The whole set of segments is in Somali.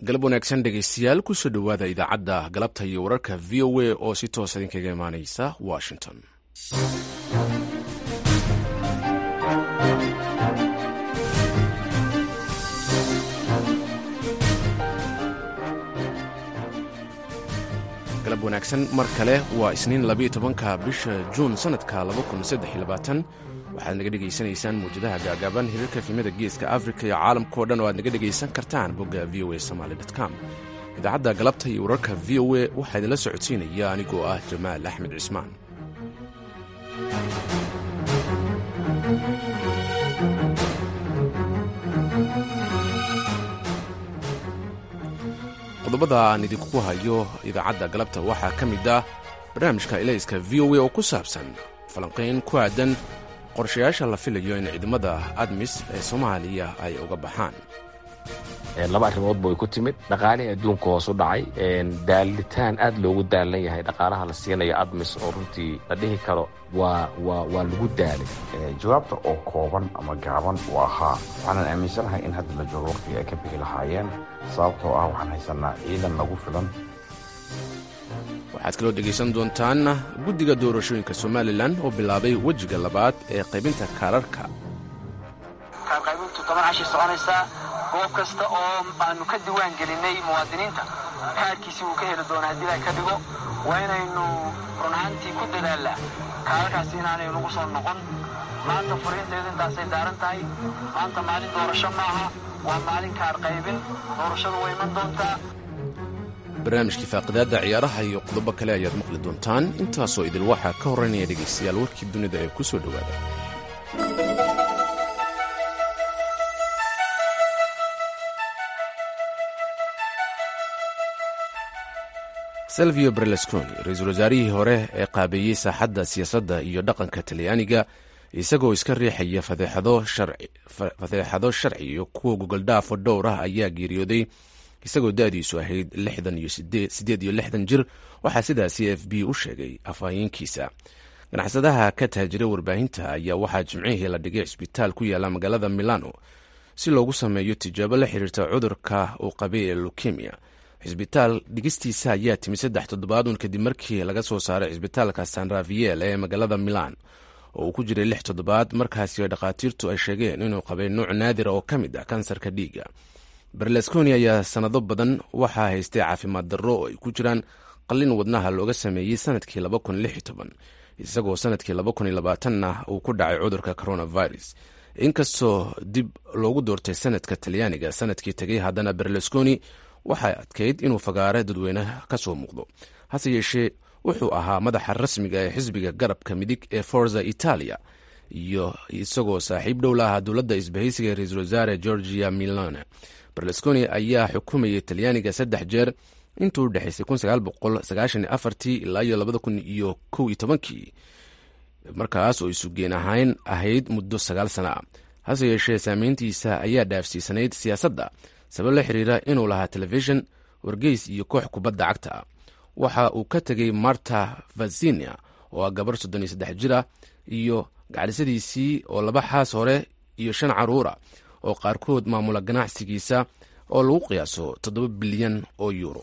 galab wanaagsan dhegaystayaal kusoo dhowaada idaacadda galabta iyo wararka v o a oo si toosa idinkaga imaanaysa washington galab wanaagsan mar kale waa isniin labayo tobanka bisha juun sannadka waxaad naga dhegaysanaysaan muwjadaha gaagaaban hirarka efimada geeska afrika iyo caalamkao dhan oo aad naga dhegaysan kartaan bogga v o a somaly com idaacadda galabta iyo wararka v o a waxaa idinla socodsiinaya anigoo ah jamaal axmed cismaan qodobada aan idinku hayo idaacadda galabta waxaa ka mid ah barnaamijka ilayska v o a oo ku saabsan falanqayn ku aadan qorshayaasha la filayo in ciidamada admis ee soomaaliya ay uga baxaan laba arrimoodba way ku timid dhaqaalihii adduunka hoos u dhacay daalitaan aad loogu daalan yahay dhaqaalaha la siinayo admis oo runtii la dhihi karo waa waa waa lagu daalay jawaabta oo kooban ama gaaban uu ahaa waxaanan aaminsanahay in hadda la joogo waqtigii ay ka bixi lahaayeen sababtoo ah waxaan haysanaa ciidan nagu filan waxaad kaloo dhegaysan doontaan guddiga doorashooyinka somalilan oo bilaabay wejiga labaad ee qaybinta kaararka kaarqaybintu toban cashii soconaysaa goob kasta oo aanu ka diwaan gelinay muwaadiniinta kaarkiisii uu ka heli doona haddii la ka dhigo waa inaynu run ahaantii ku dadaalnaa kaararkaasi inaanay nagu soo noqon maanta furiinteedu intaasay daaran tahay maanta maalin doorasho maaha waa maalin kaar qaybin doorashadu way iman doontaa barnaamijkii faaqidaadda ciyaaraha iyo qodobo kale ayaad maqli doontaan intaasoo idil waxaa ka horraynaya dhegaystayaal warkii dunida ee ku soo dhowaada selvio berlusconi ra-iisul wasaarihii hore ee qaabeeyey saaxadda siyaasadda iyo dhaqanka talyaaniga isagoo iska riixaya fadeexado sharci iyo kuwa gogoldhaafo dhowr ah ayaa geeriyooday isagoo da-diisu ahayd lixdan iyo sideed iyo lixdan jir waxaa sidaasi f b u sheegay afhayeenkiisa ganacsadaha ka taajira warbaahinta ayaa waxaa jimcihii la dhigay cisbitaal ku yaala magaalada milano si loogu sameeyo tijaabo la xiriirta cudurka uu qabay ee lukemia cisbitaal dhigistiisa ayaa timi saddex toddobaadun kadib markii laga soo saaray cisbitaalka san raviel ee magaalada milan oo uu ku jiray lix toddobaad markaasi dhakhaatiirtu ay sheegeen inuu qabay nuuc naadira oo ka mid ah kansarka dhiiga berlusconi ayaa sannado badan waxaa haystay caafimaad darro oo ay ku jiraan qallin wadnaha looga sameeyey sanadkii isagoo sanadkii na uu ku dhacay cudurka coronavirus inkastoo dib loogu doortay sanadka talyaaniga sanadkii tegay haddana berlusconi waxay adkayd inuu fagaare dadweyne ka soo muuqdo hase yeeshee wuxuu ahaa madaxa rasmiga ee xisbiga garabka midig ee forza italia iyo isagoo saaxiib dhow la ahaa dowladda isbahaysiga ee ra-iisul wasaare georgia milane berlusconi ayaa xukumayay talyaaniga saddex jeer intuu u dhexaysay ilaa iyo kii markaas oo isugeen ahayn ahayd muddo sagaal sana ah hase yeeshee saameyntiisa ayaa dhaafsiisanayd siyaasadda sabab la xiriira inuu lahaa telefishin wargeys iyo koox kubadda cagta ah waxa uu ka tegay marta vazinia oo ah gabar soddon iyo saddex jir ah iyo gacdhisadiisii oo laba xaas hore iyo shan caruura oo qaarkood maamula ganacsigiisa oo lagu qiyaaso toddoba bilyan oo yuuro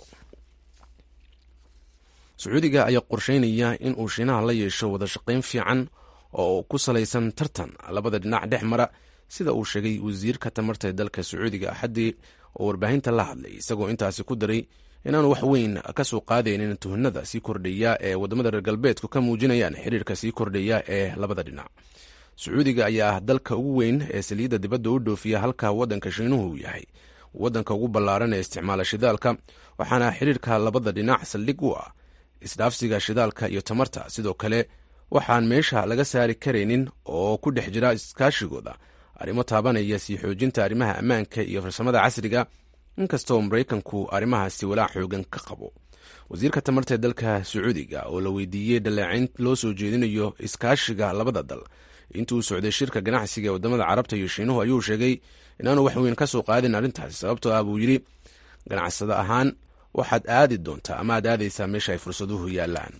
sacuudiga ayaa qorsheynaya in uu shiinaha la yeesho wada shaqayn fiican oo ku salaysan tartan labada dhinac dhex mara sida uu sheegay wasiirka tamarta ee dalka sacuudiga axaddii oo warbaahinta la hadlay isagoo intaasi ku daray inaanu wax weyn ka soo qaadaynin tuhnada sii kordhaya ee waddamada reer galbeedku ka muujinayaan xiriirka sii kordhaya ee labada dhinac sacuudiga ayaa ah dalka ugu weyn ee saliidda dibadda u dhoofiya halka waddanka shiinuhu uu yahay waddanka ugu ballaaran ee isticmaala shidaalka waxaana xiriirka labada dhinac saldhig u ah isdhaafsiga shidaalka iyo tamarta sidoo kale waxaan meesha laga saari karaynin oo ku dhex jira iskaashigooda arrimo taabanaya sii xoojinta arrimaha ammaanka iyo farsamada casriga inkastoo maraykanku arrimahaasi walaac xoogan ka qabo wasiirka tamarta ee dalka sacuudiga oo la weydiiyey dhaleecayn loo soo jeedinayo iskaashiga labada dal intuu socday shirka ganacsiga ee wadamada carabta iyo shiinuhu ayuu sheegay inaanu wax weyn ka soo qaadin arrintaasi sababtoo ah buu yidhi ganacsado ahaan waxaad aadi doontaa ama aad aadaysaa meesha ay fursaduhu yaallaan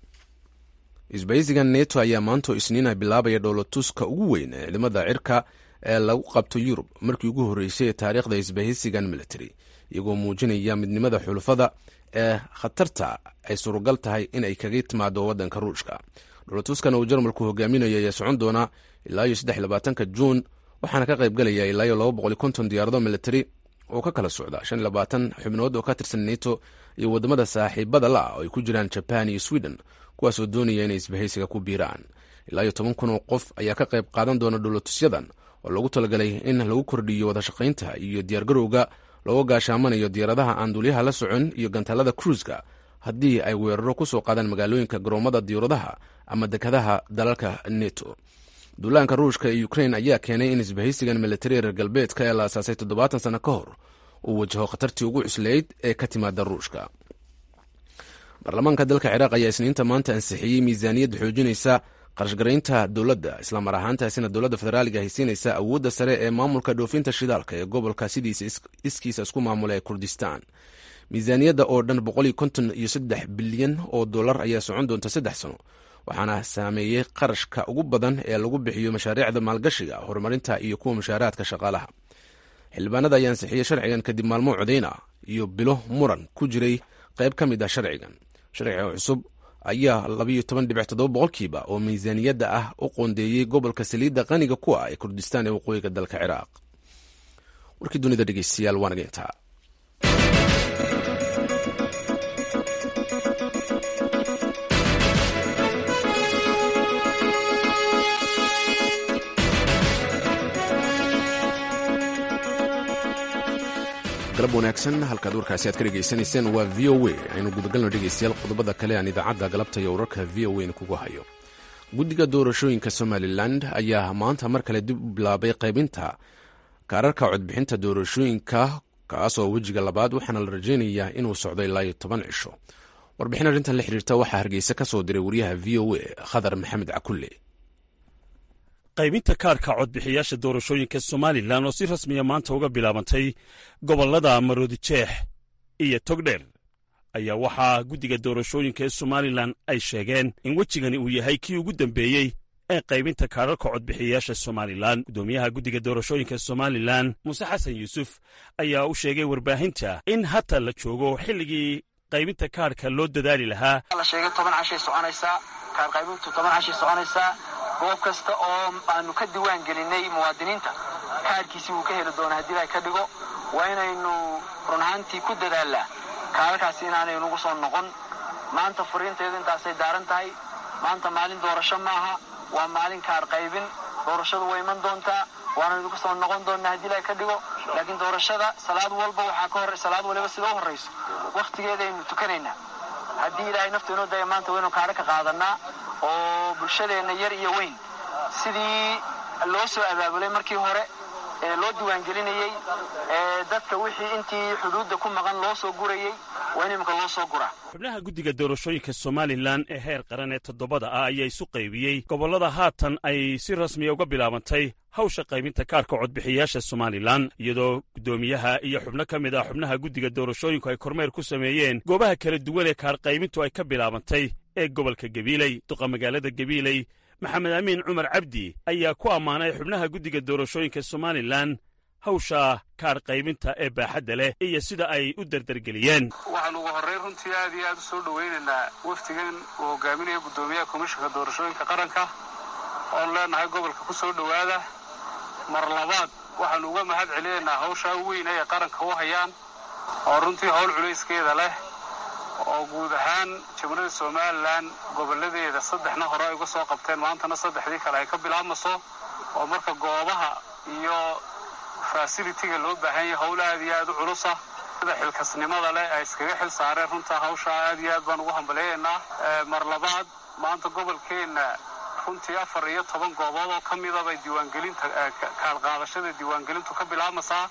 isbaysiga neto ayaa maantoo isniina bilaabaya dhowlatuska ugu weyn ee ciidamada cirka ee lagu qabto yurub markii ugu horreysay ee taariikhda isbahaysigan military iyagoo muujinaya midnimada xulufada ee khatarta ay suuragal tahay in ay kaga timaado waddanka ruushka dholotuskan uu jarmalku hogaaminayo ayaa socon doona ilaa iyo saddex labaatanka juun waxaana ka qayb galaya ilaa iyo laba boqol iyo konton diyaarado military oo ka kala socda shan iyo labaatan xubnood oo ka tirsan neto iyo waddamada saaxiibada la ah oo ay ku jiraan jaban iyo sweden kuwaasoo doonaya inay isbahaysiga ku biiraan ilaa iyo toban kun oo qof ayaa ka qayb qaadan doona dholotusyadan oo loogu talagalay in lagu kordhiyo wadashaqaynta iyo diyaargarowga looga gaashaamanayo diyaaradaha aan duulyaha la socon iyo gantaalada cruiska haddii ay weeraro ku soo qaadaan magaalooyinka garoomada diyaaradaha ama dekadaha dalalka neto duulaanka ruushka ee ukrain ayaa keenay in isbahaysigan militari reer galbeedka ee la asaasay toddobaatan sano ka hor uu wajaho khatartii ugu cuslayd ee ka timaada ruushka baarlamaanka dalka ciraaq ayaa isniinta maanta ansixiyey miisaaniyadda xoojinaysa qarashgaraynta dowladda islamar ahaantaasina dowladda federaaliga haysiinaysa awoodda sare ee maamulka dhoofinta shidaalka ee gobolka sidiisa iskiisa isku maamula ee kurdistan miisaaniyadda oo dhan boqoliyo konton iyo saddex bilyan oo dollar ayaa socon doonta saddex sano waxaana saameeyey qarashka ugu badan ee lagu bixiyo mashaariicda maalgashiga horumarinta iyo kuwa mushaaraadka shaqaalaha xildhibaanada ayaa ansixiyey sharcigan kadib maalmo codeyna iyo bilo muran ku jiray qayb ka mid ah sharcigan sharciga cusub ayaa labayo toban dhibic toddoba boqolkiiba oo miisaaniyadda ah u qoondeeyey gobolka saliidda qaniga ku ah ee kurdistan ee waqooyiga dalka ciraaq warkii dunida dhegeystayaal waanaga intaa galab wanaagsan halkaad warkaasi aad ka dhegaysanayseen waa v o a aynu gudagalno dhegeystayaal qodobada kale aan idaacadda galabta iyo wararka v o n kugu hayo guddiga doorashooyinka somalilan ayaa maanta mar kale dib u bilaabay qaybinta kaararka codbixinta doorashooyinka kaasoo wejiga labaad waxaana la rajaynayaa inuu socdo ilaa iyo toban cisho warbixin arrintan la xiriirta waxaa hargeysa ka soo diray wariyaha v o a khadar maxamed cakulle qaybinta kaarka codbixiyaasha doorashooyinka somalilan oo si rasmiya maanta uga bilaabantay gobollada maroodijeex iyo togdheer ayaa waxaa guddiga doorashooyinka ee somalilan ay sheegeen in wejigani uu yahay kii ugu dambeeyey ee qaybinta kaararka codbixiyayaasha somalilan guddoomiyaha guddiga doorashooyinka somalilan muuse xasan yuusuf ayaa u sheegay warbaahinta in hata la joogo xilligii qaybinta kaarhka loo dadaali lahaa la sheegay toban cashay soconaysaa kaar qaybintu toban cashay soconaysaa goob kasta oo aanu ka diwaan gelinay muwaadiniinta kaarkiisii wuu ka heli doona haddii la ka dhigo waa inaynu run ahaantii ku dadaalnaa kaararkaasi inaanay nagu soo noqon maanta fariinteedu intaasay daaran tahay maanta maalin doorasho maaha waa maalin kaar qaybin doorashadu way iman doontaa waana nagu soo noqon doonnaa haddii la ka dhigo laakiin doorashada salaad walba waxaa ka hor salaad waliba sida u horrayso wakhtigeedaynu tukanaynaa haddii ilaahay naftu inoo daya maanta waynu kaadho ka qaadanaa oo bulshadeenna yar iyo weyn sidii loo soo abaabulay markii hore ee loo diiwaangelinayey ee dadka wixii intii xuduudda ku maqan loo soo gurayey waa in iminka loo soo guraa xubnaha guddiga doorashooyinka somalilan ee heer qaran ee toddobada ah ayaa isu qaybiyey gobollada haatan ay si rasmiya uga bilaabantay hawsha qaybinta kaarka codbixiyayaasha somalilan iyadoo guddoomiyaha iyo xubno ka mid ah xubnaha guddiga doorashooyinku ay kormeer ku sameeyeen goobaha kala duwan ee kaar qaybintu ay ka bilaabantay ee gobolka gabiiley duqa magaalada gabiiley maxamed amiin cumar cabdi ayaa ku ammaanay xubnaha guddiga doorashooyinka somalilan hawsha kaar qaybinta ee baaxadda leh iyo sida ay u dardargeliyeen waxaan ugu horrayn runtii aad iyo aad u soo dhowaynaynaa wafdigan uu hogaaminaya guddoomiyaha komishanka doorashooyinka qaranka oon leenahay gobolka ku soo dhowaada mar labaad waxaannu uga mahad celinaynaa hawshaa weyn ay qaranka u hayaan oo runtii howl culayskeeda leh oo guud ahaan jamhuuriyadda somalilan gobolladeeda saddexna hore ay uga soo qabteen maantana saddexdii kale ay ka bilaabmayso oo marka goobaha iyo fasilitiga loo baahan yahay howl aad iyo aad u culusa sida xilkasnimada leh ay iskaga xil saareen runtaa hawshaa aad iyo aad baan ugu hambaleeyaynaa mar labaad maanta gobolkeenna runtii afar iyo toban goobood oo ka midabay diiwaangelinta kaalqaadashada diiwaangelintu ka bilaabmaysaa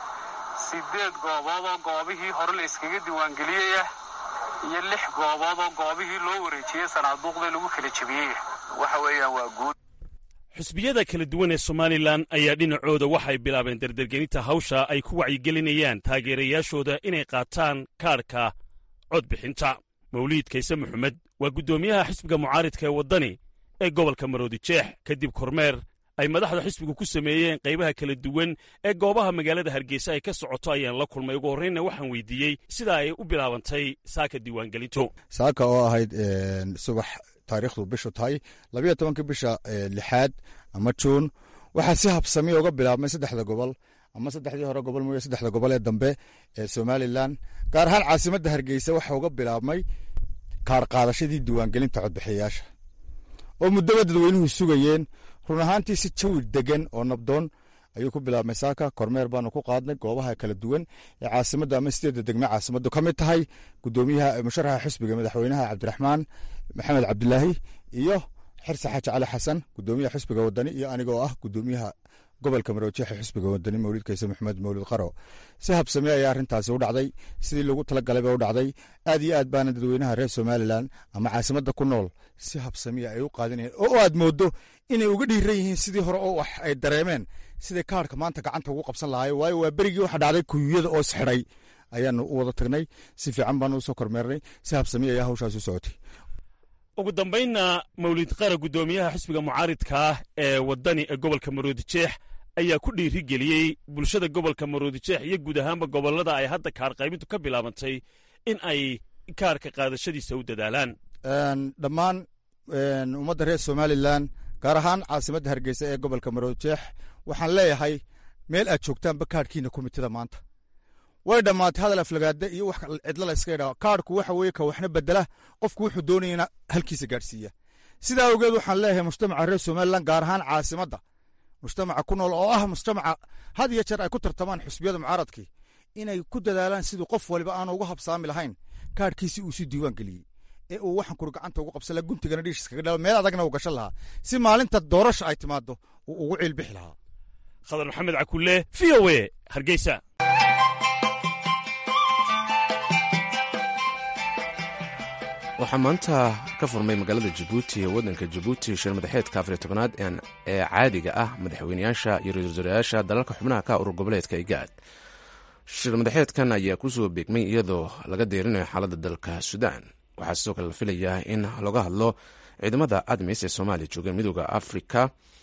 sideed goobood oo goobihii hore la iskaga diiwaangeliyaya iyo lix goobood oo goobihii loo wareejiyey sanaaduuqda lagu kala jebiyey waxa weeyaan waa guud xusbiyada kala duwan ee somalilan ayaa dhinacooda waxay bilaabeen dardargelinta hawsha ay ku wacyigelinayaan taageerayaashooda inay qaataan kaarhka codbixinta mawliid kayse maxamed waa guddoomiyaha xisbiga mucaaridka ee waddani ee gobolka maroodijeex kadib kormeer ay madaxda xisbigu ku sameeyeen qaybaha kala duwan ee goobaha magaalada hargeysa ay ka socoto ayaan la kulmay ugu horreynna waxaan weydiiyey sida ay u bilaabantay saaka diiwaangelintu saaka oo ahayd subax taariikhdu bishu tahay labayo tobankii bisha lixaad ama juun waxaa si habsamiya uga bilaabmay saddexda gobol ama saddexdii hore gobol mooye saddexda gobol ee dambe ee somalilan gaar ahaan caasimadda hargeysa waxaa uga bilaabmay kaar qaadashadii diiwaangelinta codbixiyayaasha oo muddaba dadweynuhu sugayeen run ahaantii si jawi degan oo nabdoon ayuu ku bilaabmay saaka kormeer baanu ku qaadnay goobaha kala duwan ee caasimadda ama sideedda degme caasimaddu ka mid tahay gudoomiyaha musharaxa xisbiga madaxweynaha cabdiraxmaan maxamed cabdilaahi iyo xirse xaaji cali xasan gudoomiyaha xisbiga wadani iyo anigoo ah gudoomiyaha gobolka maroojeexa xisbiga wadani mawlid kayse maxamed mawlid qaro si habsame ayaa arrintaasi u dhacday sidii loogu talagalayba u dhacday aad iyo aad baana dadweynaha reer somalilan ama caasimadda ku nool si habsamiya ay u qaadinayeen oo aad moodo inay uga dhiiran yihiin sidii hore oo wax ay dareemeen siday kaarhka maanta gacanta ugu qabsan lahaayeen waayo waa berigii waxa dhacday kuyuyada oo isxidhay ayaanu u wada tagnay si fiican baanu usoo kormeernay si habsamiya ayaa hawshaas u socotay ugu dambaynna mawlid qara guddoomiyaha xisbiga mucaaridka ah ee waddani ee gobolka maroodijeex ayaa ku dhiiri geliyey bulshada gobolka maroodijeex iyo guud ahaanba gobollada ay hadda kaar qaybintu ka bilaabantay in ay kaarka qaadashadiisa u dadaalaan dhammaan ummadda reer somalilan gaar ahaan caasimadda hargeysa ee gobolka maroodijeex waxaan leeyahay meel aad joogtaanba kaarhkiina komitida maanta way dhammaatay hadal aflagaada iyo wax cidla la iska idhaa kaarhku waxa weeye ka waxna bedela qofku wuxuu doonayana halkiisa gaadhsiiya sidaa awgeed waxaan leeyahay mujtamaca reer somalilan gaar ahaan caasimadda mujtamaca ku nool oo ah mujtamaca had iyo jeer ay ku tartamaan xusbiyada mucaaradkii inay ku dadaalaan siduu qof waliba aanu uga habsaami lahayn kaarhkiisi uu si diiwaan geliyey ee uu waxan kuri gacanta ugu qabsan laha guntigana dhiishis kaga dhala meel adagna uu gashan lahaa si maalinta doorasha ay timaado uu ugu ciilbixi lahaa khadar maxamed cakulle v o e hargeysa waxaa maanta ka furmay magaalada jabuuti ee waddanka jabuuti shir madaxeedka afariy tobanaad ee caadiga ah madaxweynayaasha iyo ra-isul wasaarayaasha dalalka xubnaha ka urur goboleedka igaad shir madaxeedkan ayaa kusoo beegmay iyadoo laga deerinayo xaaladda dalka suudaan waxaa sidoo kale la filayaa in laga hadlo ciidamada admis ee soomaaliya joogeen midooda afrika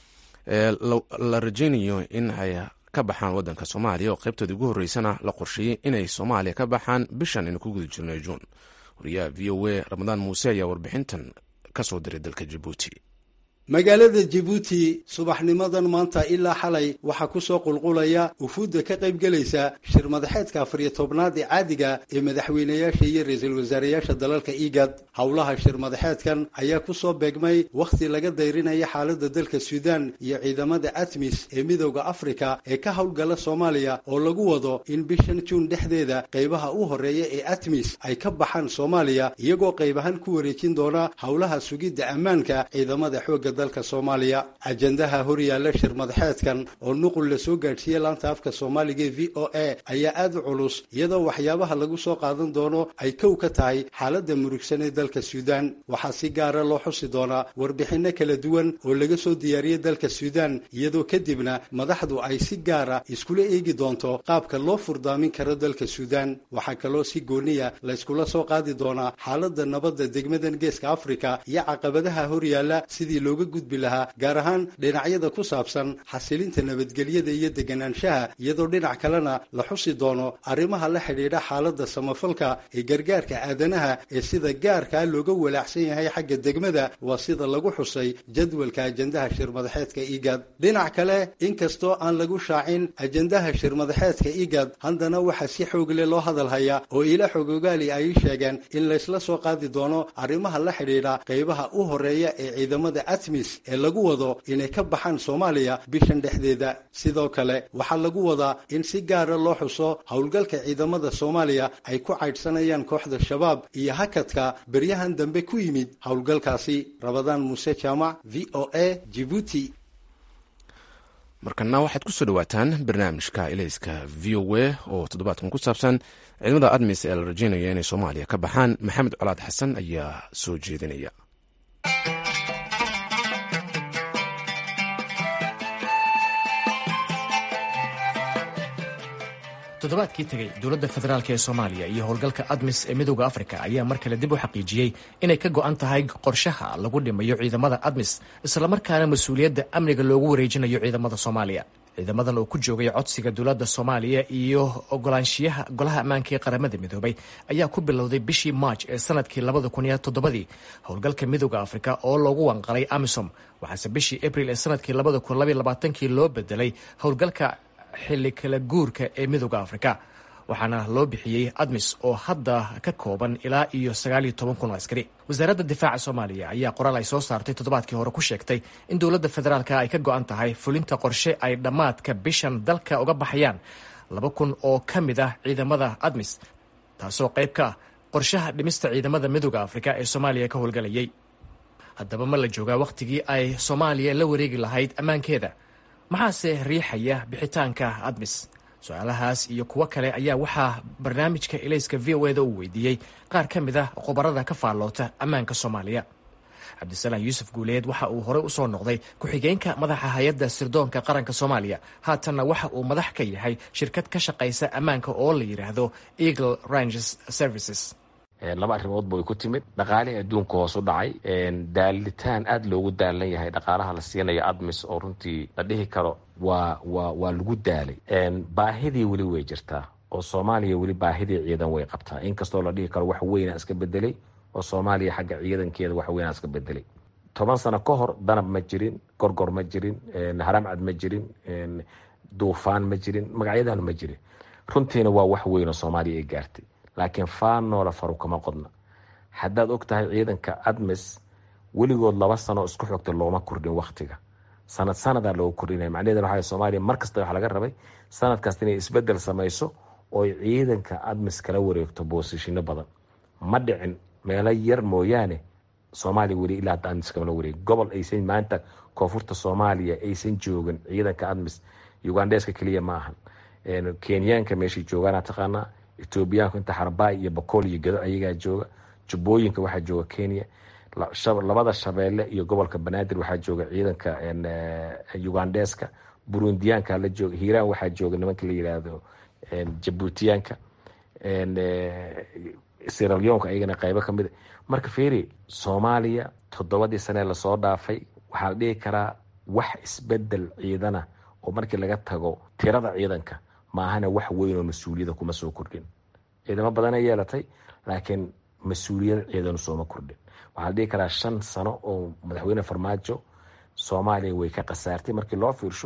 ee la rajaynayo in ay ka baxaan waddanka soomaaliya oo qaybtoodii ugu horreysana la qorsheeyey inay soomaaliya ka baxaan bishan aynu ku guda jirnay juun wariyaha v o a ramadaan muuse ayaa warbixintan ka soo diray dalka jabuuti magaalada jabuuti subaxnimadan maanta ilaa xalay waxaa ku soo qulqulaya wufuudda ka qaybgelaysa shir madaxeedka afariyo tobnaad ee caadiga ee madaxweynayaasha iyo ra-iisul wasaarayaasha dalalka igad howlaha shir madaxeedkan ayaa ku soo beegmay wakhti laga dayrinaya xaaladda dalka suudaan iyo ciidamada atmis ee midowda afrika ee ka howlgala soomaaliya oo lagu wado in bishan juun dhexdeeda qaybaha u horreeya ee atmis ay ka baxaan soomaaliya iyagoo qayb ahaan ku wareejin doona howlaha sugidda ammaanka ciidamada xoogga dalka soomaaliya ajendaha horyaalla shir madaxeedkan oo nuqul la soo gaadhsiiyey laanta afka soomaaliga ee v o a ayaa aad u culus iyadoo waxyaabaha lagu soo qaadan doono ay kow ka tahay xaaladda murugsan ee dalka suudaan waxaa si gaara loo xusi doonaa warbixinno kala duwan oo laga soo diyaariyey dalka suudaan iyadoo kadibna madaxdu ay si gaara iskula eegi doonto qaabka loo furdaamin karo dalka suudaan waxaa kaloo si gooniya layskula soo qaadi doonaa xaaladda nabadda degmadan geeska afrika iyo caqabadaha horyaalla sidii looga gudbi lahaa gaar ahaan dhinacyada ku saabsan xasilinta nabadgelyada iyo deganaanshaha iyadoo dhinac kalena la xusi doono arrimaha la xidhiidha xaaladda samafalka ee gargaarka aadanaha ee sida gaarkaa looga walaacsan yahay xagga degmada waa sida lagu xusay jadwalka ajendaha shirmadaxeedka igad dhinac kale inkastoo aan lagu shaacin ajendaha shirmadaxeedka igad haddana waxaa si xoogle loo hadal hayaa oo ila xogogaali ay sheegeen in laysla soo qaadi doono arrimaha la xidhiidha qaybaha u horeeya ee ciidamada atmis ee lagu wado inay ka baxaan soomaaliya bishan dhexdeeda sidoo kale waxaa lagu wadaa in si gaara loo xuso howlgalka ciidamada soomaaliya ay ku caydhsanayaan kooxda shabaab iyo hakadka beryahan dambe ku yimid howlgalkaasi rabadaan muuse jaamac v o a jibuuti markana waxaad ku soo dhawaataan barnaamijka ilayska v o a oo toddobaadkan ku saabsan ciidamada admis ee la rajaynaya inay soomaaliya ka baxaan maxamed colaad xasan ayaa soo jeedinaya toddobaadkii tegey dowladda federaalk ee soomaaliya iyo howlgalka admis ee midooda afrika ayaa mar kale dib u xaqiijiyey inay ka go'an tahay qorshaha lagu dhimayo ciidamada admis islamarkaana mas-uuliyadda amniga loogu wareejinayo ciidamada soomaaliya ciidamadan oo ku joogay codsiga dowladda soomaaliya iyo ogolaanshiyaha golaha ammaanka ee qaramada midoobay ayaa ku bilowday bishii maaj ee sanadkii labada kun iyo toddobadii howlgalka midooda afrika oo loogu wanqalay amisom waxaase bishii abril ee sanadkii labada kun labaiyo labaatankii loo bedelay howlgalka xilli kala guurka ee midooda afrika waxaana loo bixiyey admis oo hadda ka kooban ilaa iyo sagaaliyo toban kun oo askari wasaaradda difaaca soomaaliya ayaa qoraal ay soo saartay toddobaadkii hore ku sheegtay in dowladda federaalka ay ka go'an tahay fulinta qorshe ay dhammaadka bishan dalka uga baxayaan laba kun oo ka mid ah ciidamada admis taasoo qayb ka ah qorshaha dhimista ciidamada midooda afrika ee soomaaliya ka howlgalayay haddaba ma la joogaa wakhtigii ay soomaaliya la wareegi lahayd ammaankeeda maxaase riixaya bixitaanka admis su-aalahaas iyo kuwo kale ayaa waxaa barnaamijka elayska v o eda uu weydiiyey qaar ka mid ah khubarada ka faalloota ammaanka soomaaliya cabdisalaam yuusuf guuleed waxa uu horey usoo noqday ku-xigeenka madaxa hay-adda sirdoonka qaranka soomaaliya haatanna waxa uu madax ka yahay shirkad ka shaqaysa ammaanka oo la yidhaahdo eagle ranges services laba arrimoodba way ku timid dhaqaalihii adduunka hoos u dhacay daalitaan aada loogu daalan yahay dhaqaalaha la siinayo admis oo runtii la dhihi karo waa waa waa lagu daalay baahidii weli way jirtaa oo soomaaliya weli baahidii ciidan way qabtaa inkastoo la dhihi karo wax weynaa iska bedelay oo soomaaliya xagga ciidankeeda wax weynaa iska bedelay toban sano ka hor danab ma jirin gorgor ma jirin haramcad ma jirin duufaan ma jirin magacyadan ma jirin runtiina waa wax weyn oo soomaaliya ay gaartay laakiin faanoola faru kama qodna haddaad og tahay ciidanka admis weligood laba sano isku xogta looma kordhin waktiga sanad sanadaa loogu kordhinaya macnaheed waxa soomaaliya mar kasta waxa laga rabay sanad kasta inay isbedel samayso oo ciidanka admis kala wareegto boosishino badan ma dhicin meelo yar mooyaane soomaaliya weli ilaa hadda admis kamala wareeg gobol aysan maanta koonfurta soomaaliya aysan joogin ciidanka admis ugandeska keliya ma ahan kenyaanka meeshay joogaana taqaanaa etoobiyaanku inta xarbaay iyo bakool iyo gado ayagaa jooga jubbooyinka waxaa jooga kenya labada shabeelle iyo gobolka banaadir waxaa jooga ciidanka ugandeska burundiyaanka la jooga hiiraan waxaa jooga nimanka la yiraahdo jabuutiyaanka siralyoonka ayagana qaybo kamid marka feri soomaaliya toddobadii sanee lasoo dhaafay waxaa la dhihi karaa wax isbedel ciidana oo markii laga tago tirada ciidanka maahana wax weyn oo mas-uuliyada kuma soo kordhin ciidamo badanay yeelatay laakiin mas-uuliyad ciidanu sooma kordhin waxaa la dhihi karaa shan sano oo madaxweyne farmaajo soomaaliya way ka khasaartay markii loo fiirsho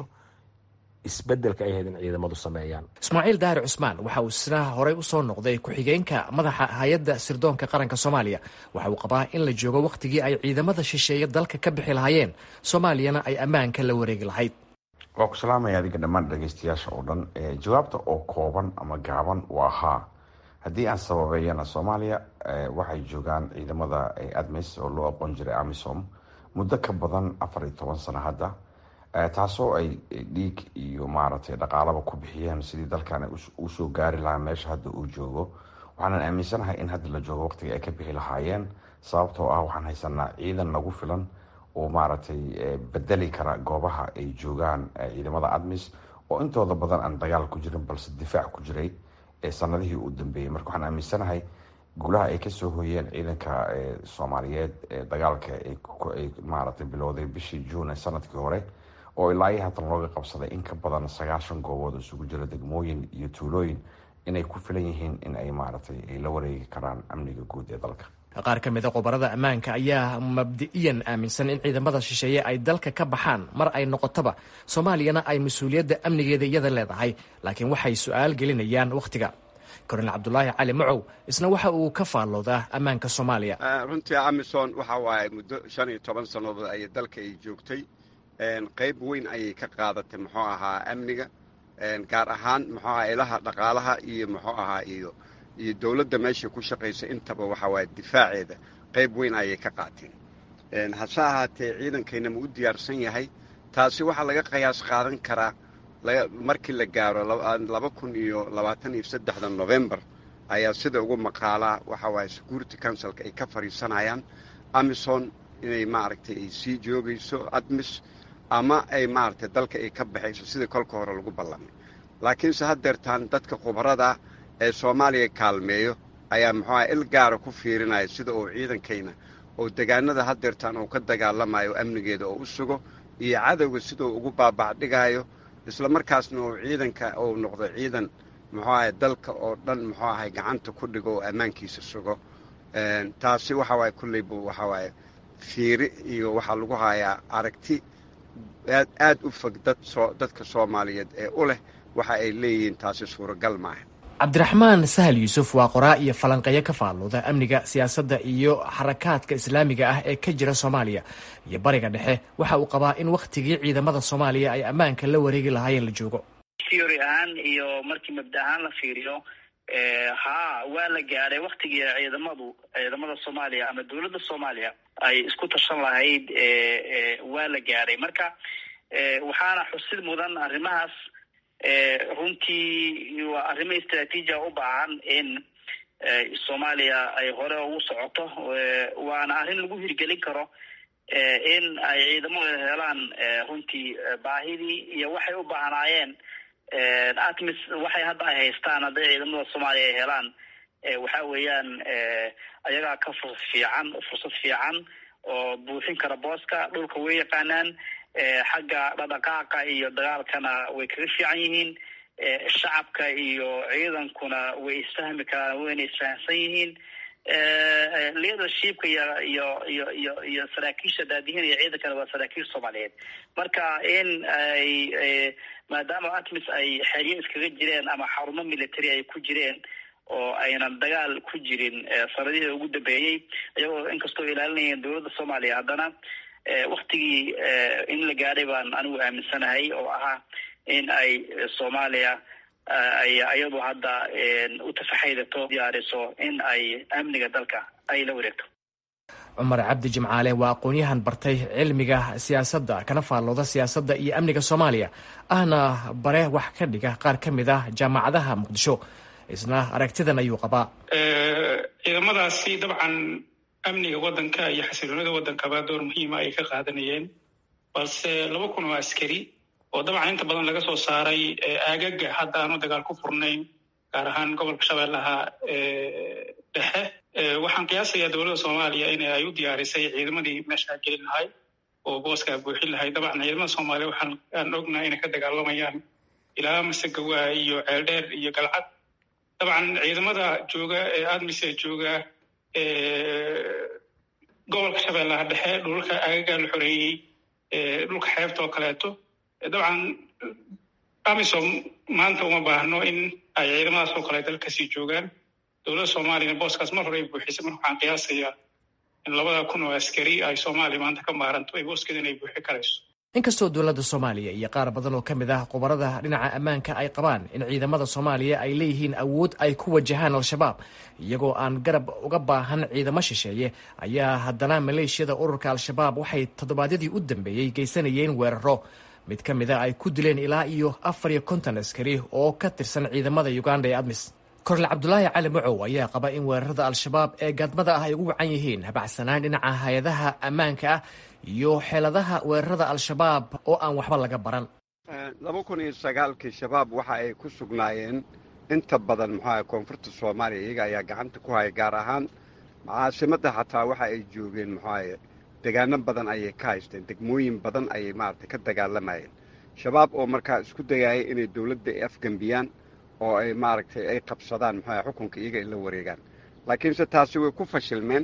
isbedelka ay ahayd in ciidamadu sameeyaan ismaaciil daahir cusmaan waxa uu isna horey usoo noqday ku-xigeenka madaxa hay-adda sirdoonka qaranka soomaaliya waxa uu qabaa in la joogo wakhtigii ay ciidamada shisheeye dalka ka bixi lahaayeen soomaaliyana ay ammaanka la wareegi lahayd waa ku salaamaya adiga dhammaan dhageystayaasha oo dhan jawaabta oo kooban ama gaaban waa haa haddii aan sababeeyana soomaaliya waxay joogaan ciidamada admis oo loo aqoon jiray amisom muddo ka badan afar iyo toban sano hadda taasoo ay dhiig iyo maaragtay dhaqaalaba ku bixiyeen sidii dalkan usoo gaari lahaa meesha hadda uu joogo waxaanan aaminsanahay in hadda la joogo waqtiga ay ka bixi lahaayeen sababtoo ah waxaan haysanaa ciidan nagu filan oo maaragtay bedeli kara goobaha ay joogaan ciidamada admis oo intooda badan aan dagaal ku jirin balse difaac ku jiray sanadihii u dambeeyey marka waxaan aaminsanahay guulaha ay kasoo hoyeen ciidanka soomaaliyeed ee dagaalka ay maaragtay bilowday bishii juun ee sanadkii hore oo ilaa iyo haatan looga qabsaday in ka badan sagaashan goobood oo isugu jira degmooyin iyo tuulooyin inay ku filan yihiin in ay maaragtay ay la wareegi karaan amniga guud ee dalka qaar ka mida khubarada ammaanka ayaa mabdi'iyan aaminsan in ciidamada shisheeye ay dalka ka baxaan mar ay noqotoba soomaaliyana ay mas-uuliyadda amnigeeda iyada leedahay laakiin waxay su-aal gelinayaan wakhtiga kornel cabdulaahi cali macow isna waxa uu ka faalloodaa ammaanka soomaaliya runtii amison waxa waaye muddo shan iyo toban sannadood ayay dalka ay joogtay qayb weyn ayay ka qaadatay muxuu ahaa amniga gaar ahaan muxuu ahaa ilaha dhaqaalaha iyo muxuu ahaa iyo iyo dowladda meesha ku shaqaysa intaba waxa waaye difaaceeda qayb weyn ayay ka qaateen hase ahaatee ciidankayna ma u diyaarsan yahay taasi waxaa laga qiyaas qaadan karaa markii la gaaro laba kun iyo labaatan iyo saddexda novembar ayaa sida ugu maqaalaa waxa waaye security councilka ay ka fadhiisanayaan amison inay maaragtay ay sii joogayso admis ama ay maaragtay dalka ay ka baxayso sidii kolka hore lagu ballamay laakiinse haddeertaan dadka khubarada ee soomaaliya kaalmeeyo ayaa muxuuaha il gaara ku fiirinaya sida uu ciidankayna oo degaanada haddeertaan uu ka dagaalamayo amnigeeda oo u sugo iyo cadowga siduu ugu baabacdhigayo isla markaasna uu ciidanka uu noqdo ciidan muxuu ahay dalka oo dhan muxuu ahay gacanta ku dhigo oo ammaankiisa sugo taasi waxa waaye kulley buu waxa waaye fiiri iyo waxaa lagu hayaa aragti aad aad u fog dad soo dadka soomaaliyeed ee u leh waxa ay leeyihiin taasi suuragal maaha cabdiraxmaan sahal yuusuf waa qoraa iyo falanqeeyo ka faalluuda amniga siyaasadda iyo xarakaadka islaamiga ah ee ka jira soomaaliya iyo bariga dhexe waxa uu qabaa in wakhtigii ciidamada soomaaliya ay ammaanka la wareegi lahaayeen la joogo theory ahaan iyo markii mabda ahaan la fiiriyo haa waa la gaadhay waktigii ciidamadu ciidamada soomaaliya ama dowladda soomaaliya ay isku tashan lahayd waa la gaadhay marka waxaana xusid mudan arrimahaas runtii waa arrimo istraatiijia u baahan in soomaaliya ay hore ugu socoto waana arrin lagu hirgelin karo in ay ciidamadu helaan runtii baahidii iyo waxay u baahnaayeen atmis waxay hadda ay haystaan hadday ciidamada soomaaliya ay helaan waxa weeyaan ayagaa ka fursad fiican fursad fiican oo buuxin kara booska dhulka way yaqaanaan xagga dhadhaqaaqa iyo dagaalkana way kaga fiican yihiin shacabka iyo ciidankuna way isfahmi karaan wayna isfahamsan yihiin leadershipka iyo iyo iyo iyo iyo saraakiisha daadihinaya ciidankana waa saraakiil soomaaliyeed marka in ay maadaama atmis ay xeryo iskaga jireen ama xarumo military ay ku jireen oo aynan dagaal ku jirin sanadihii ugu dambeeyey iyagoo inkastoo ilaalinayeen dowladda soomaaliya haddana waktigii in la gaadhay baan anigu aaminsanahay oo ahaa in ay soomaaliya ay iyadu hadda u tafaxaydato diyaariso in ay amniga dalka ay la wareegto cumar cabdi jimcaale waa aqoon-yahan bartay cilmiga siyaasadda kana faallooda siyaasadda iyo amniga soomaaliya ahna bare wax ka dhiga qaar ka mid ah jaamacadaha muqdisho isna aragtidan ayuu qabaa ciidamadaasi dabcan amniga waddanka iyo xasiloonida waddankaba door muhiima ay ka qaadanayeen balse laba kun oo askari oo dabcan inta badan laga soo saaray aagaga hadda aanu dagaal ku furnayn gaar ahaan gobolka shabeellaha dhexe waxaan qiyaasayaa dowladda soomaaliya in ay u diyaarisay ciidamadii meeshaa gelin lahay oo booskaa buuxin lahay dabcan ciidamada soomaaliya waxaan aan ognahay inay ka dagaalamayaan ilaa masegawa iyo ceeldheer iyo galcad dabcan ciidamada jooga ee admise jooga gobolka shabeellaha dhexe dhulka aagagaa la xoreeyey dhulka xeebta oo kaleeto dabcan amisom maanta uma baahno in ay ciidamadaas oo kale dalkasii joogaan dowladda soomaaliyana booskaas mar hore ay buuxisay marka waxaan qiyaasayaa in labada kun oo askari ay soomaaliya maanta ka maaranto ay booskeeda in ay buuxi karayso inkastoo dowladda soomaaliya iyo qaar badan oo ka mid ah khubarada dhinaca ammaanka ay qabaan in ciidamada soomaaliya ay leeyihiin awood ay ku wajahaan al-shabaab iyagoo aan garab uga baahan ciidamo shisheeye ayaa haddana maleeshiyada ururka al-shabaab waxay toddobaadyadii u dambeeyey geysanayeen weeraro mid ka mid a ay ku dileen ilaa iyo afar iyo konton askari oo ka tirsan ciidamada uganda ee admis korle cabdulaahi cali macow ayaa qaba in weerarada al-shabaab ee gaadmada ah ay ugu wacan yihiin habacsanaan dhinaca hay-adaha ammaanka ah iyo xeeladaha weerarada al-shabaab oo aan waxba laga baran laba kun iyo sagaalkii shabaab waxa ay ku sugnaayeen inta badan muxuaha koonfurta soomaaliya iyaga ayaa gacanta ku haya gaar ahaan caasimadda xataa waxa ay joogeen muxuahaye degaano badan ayay ka haysteen degmooyin badan ayay maaragtay ka dagaalamayeen shabaab oo markaa isku dayaya inay dowladda ay afgembiyaan oo ay maaragtay ay qabsadaan muxuaha xukunka iyaga ay la wareegaan laakiinse taasi way ku fashilmeen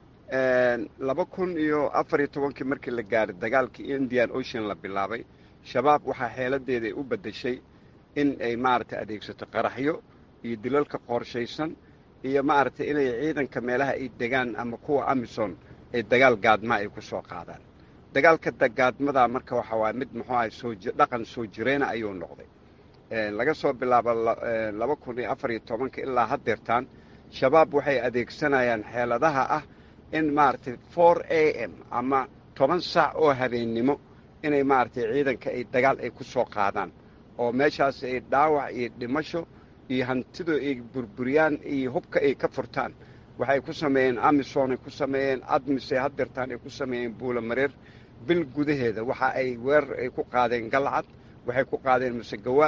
laba kun iyo afar iyo tobankii markii la gaaray dagaalkii indian ocean la bilaabay shabaab waxaa xeeladeeda ay u beddeshay in ay maaragtay adeegsato qaraxyo iyo dilalka qorshaysan iyo maaragtay inay ciidanka meelaha ay degaan ama kuwa amison ay dagaal gaadmaa ay ku soo qaadaan dagaalka gaadmadaa marka waxa waaya mid muxuu ahay soo dhaqan soo jireena ayuu noqday laga soo bilaabo laba kun iyo afar iyo tobanka ilaa haddeertaan shabaab waxay adeegsanayaan xeeladaha ah in maaragtay for a m ama toban saac oo habeennimo inay maaragtay ciidanka ay dagaal ay ku soo qaadaan oo meeshaas ay dhaawac iyo dhimasho iyo hantidu ay burburiyaan iyo hubka ay ka furtaan waxay ku sameeyeen amisom ay ku sameeyeen admis ay haddeertaan ay ku sameeyeen buulamareer bil gudaheeda waxa ay weerar ay ku qaadeen galcad waxay ku qaadeen masegawa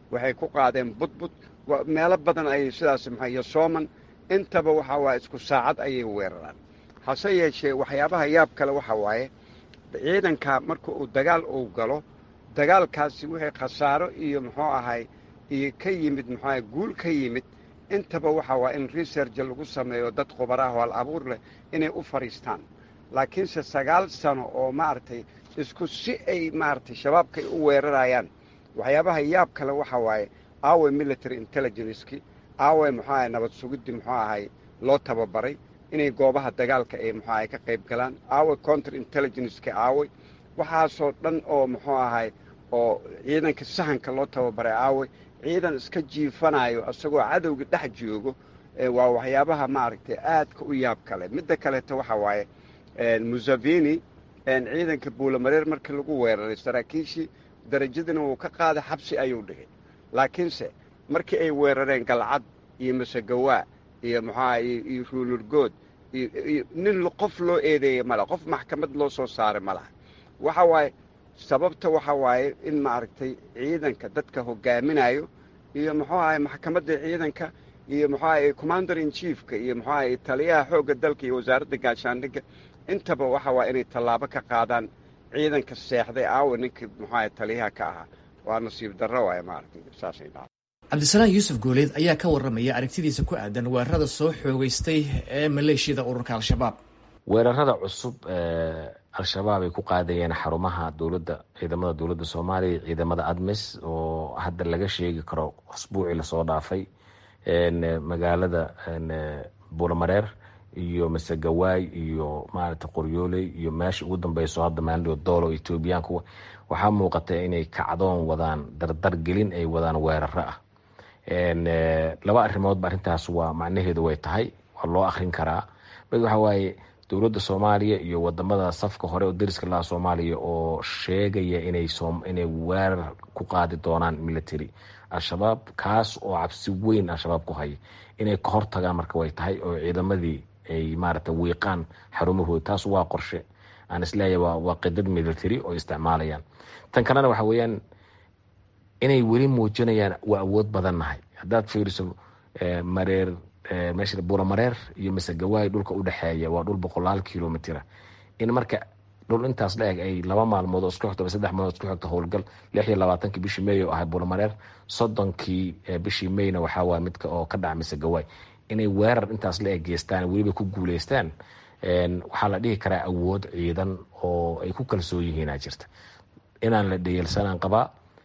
waxay ku qaadeen budbud meelo badan ayay sidaas maxaa iyo sooman intaba waxaa waaye isku saacad ayay weeraraan hase yeeshee waxyaabaha yaab kale waxaa waaye ciidanka marka uu dagaal uu galo dagaalkaasi wixii khasaaro iyo muxuu ahay iyo ka yimid muxuu ahay guul ka yimid intaba waxaa waa in research lagu sameeyo dad khubaraah oo al abuur leh inay u fadhiistaan laakiinse sagaal sano oo maaragtay isku si ay maaragtay shabaabkay u weerarayaan waxyaabaha yaab kale waxaa waaye aawe military intelligenceki aawe muxuu ahay nabad sugiddii muxuu ahay loo tababaray inay goobaha dagaalka ay muxuu ahay ka qayb galaan aawe counter intelligenceki aawe waxaasoo dhan oo muxuu ahay oo ciidanka sahanka loo tababaray aawe ciidan iska jiifanayo isagoo cadowga dhex joogo waa waxyaabaha maaragtay aadka u yaab kale midda kaleeto waxaa waaye museveni ciidanka buulamareer markii lagu weeraray saraakiishii darajadina wuu ka qaaday xabsi ayuu dhigay laakiinse markii ay weerareen galcad iyo masegawaa iyo muxuaha iyo ruulurgood iyo nin qof loo eedeeyey male qof maxkamad loo soo saaray ma laha waxa waaye sababta waxa waaye in maaragtay ciidanka dadka hogaaminayo iyo muxuu ahay maxkamadda ciidanka iyo muxuu ahay commander in chiefka iyo muxuu ahay taliyaha xoogga dalka iyo wasaaradda gaashaandhigga intaba waxa waa inay tallaabo ka qaadaan ciidanka seexday aawa ninkii muxuu ahay taliyaha ka ahaa waa nasiib darro waay maaragtay saasay dhaca cabdisalaan yuusuf gooleed ayaa ka warramaya aragtidiisa ku aadan weerarada soo xoogeystay ee maleeshiyada ururka al-shabaab weerarada cusub al-shabaab ay ku qaadayeen xarumaha dowladda ciidamada dowladda soomaaliya ciidamada admis oo hadda laga sheegi karo asbuucii lasoo dhaafay magaalada buulamareer iyo masegawaay iyo maaragta qoryooley iyo meesha ugu dambeyso hadda maalido doolo etoobiyaanku waxaa muuqata inay kacdoon wadaan dardar gelin ay wadaan weeraro ah laba arrimoodba arrintaas waa macnaheedu way tahay waa loo akrin karaa mid waxa waaye dowladda soomaaliya iyo wadamada safka hore oo dariska laha soomaaliya oo sheegaya inay weerar ku qaadi doonaan military al-shabaab kaas oo cabsi weyn al-shabaab ku haya inay ka hortagaan marka way tahay oo ciidamadii ay maaragta wiiqaan xarumahooda taas waa qorshe aan isleeyahay waa qidad military oo isticmaalayaan tan kalena waxa weeyaan inay weli muujinayaan waa awood badannahay haddaad fiiriso mareer meesha buuramareer iyo masegawaay dhulka u dhexeeya waa dhul boqolaal kilomitira in marka dhul intaas la eg ay laba maalmood oo isku xigto saddex maalmood isku xigto howlgal lix iyo labaatankii bishii may oo ahay buuramareer soddonkii bishii mayna waxaa waaya midka oo ka dhaca masegawaay inay weerar intaas la eg geystaan weliba ku guuleystaan waxaa la dhihi karaa awood ciidan oo ay ku kalsoon yihiinaa jirta inaan la dhayelsanaan qabaa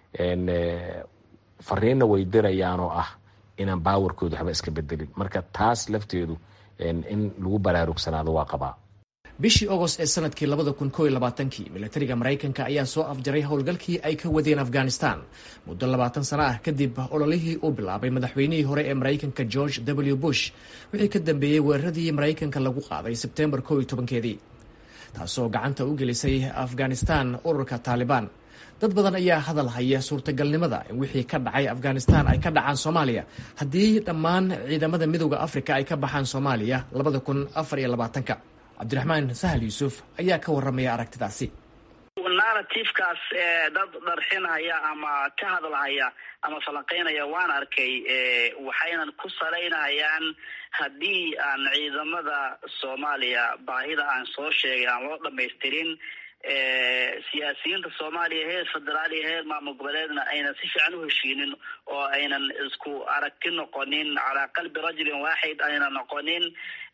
fariinna way dirayaan oo ah inaan baawarkooda waxba iska bedelin marka taas lafteedu in lagu baraarugsanaado waa qabaa bishii ogost ee sanadkii labada kun koo iyo labaatankii milatariga maraykanka ayaa soo afjaray howlgalkii ay ka wadeen afghanistan muddo labaatan sano ah kadib ololihii uu bilaabay madaxweynihii hore ee maraykanka george w bush wixii ka dambeeyey weeraradii maraykanka lagu qaaday sebtembar koo iyo tobankeedii taasoo gacanta u gelisay afghanistan ururka taalibaan dad badan ayaa hadal haya suurtagalnimada in wixii ka dhacay afghanistan ay ka dhacaan soomaaliya haddii dhammaan ciidamada midooda afrika ay ka baxaan soomaaliya labada kun afar iyo labaatanka cabdiraxmaan sahal yuusuf ayaa ka warramaya aragtidaasi narrativekaas dad dharxinhaya ama ka hadalhaya ama falanqeynaya waan arkay waxaynan ku salaynayaan haddii aan ciidamada soomaaliya baahida aan soo sheegay aan loo dhamaystirin siyaasiyiinta soomaaliya heer federaal iyo heer maamul goboleedna aynan si fiican u heshiinin oo aynan isku aragti noqonin calaa qalbi rajulin waaxid aynan noqonin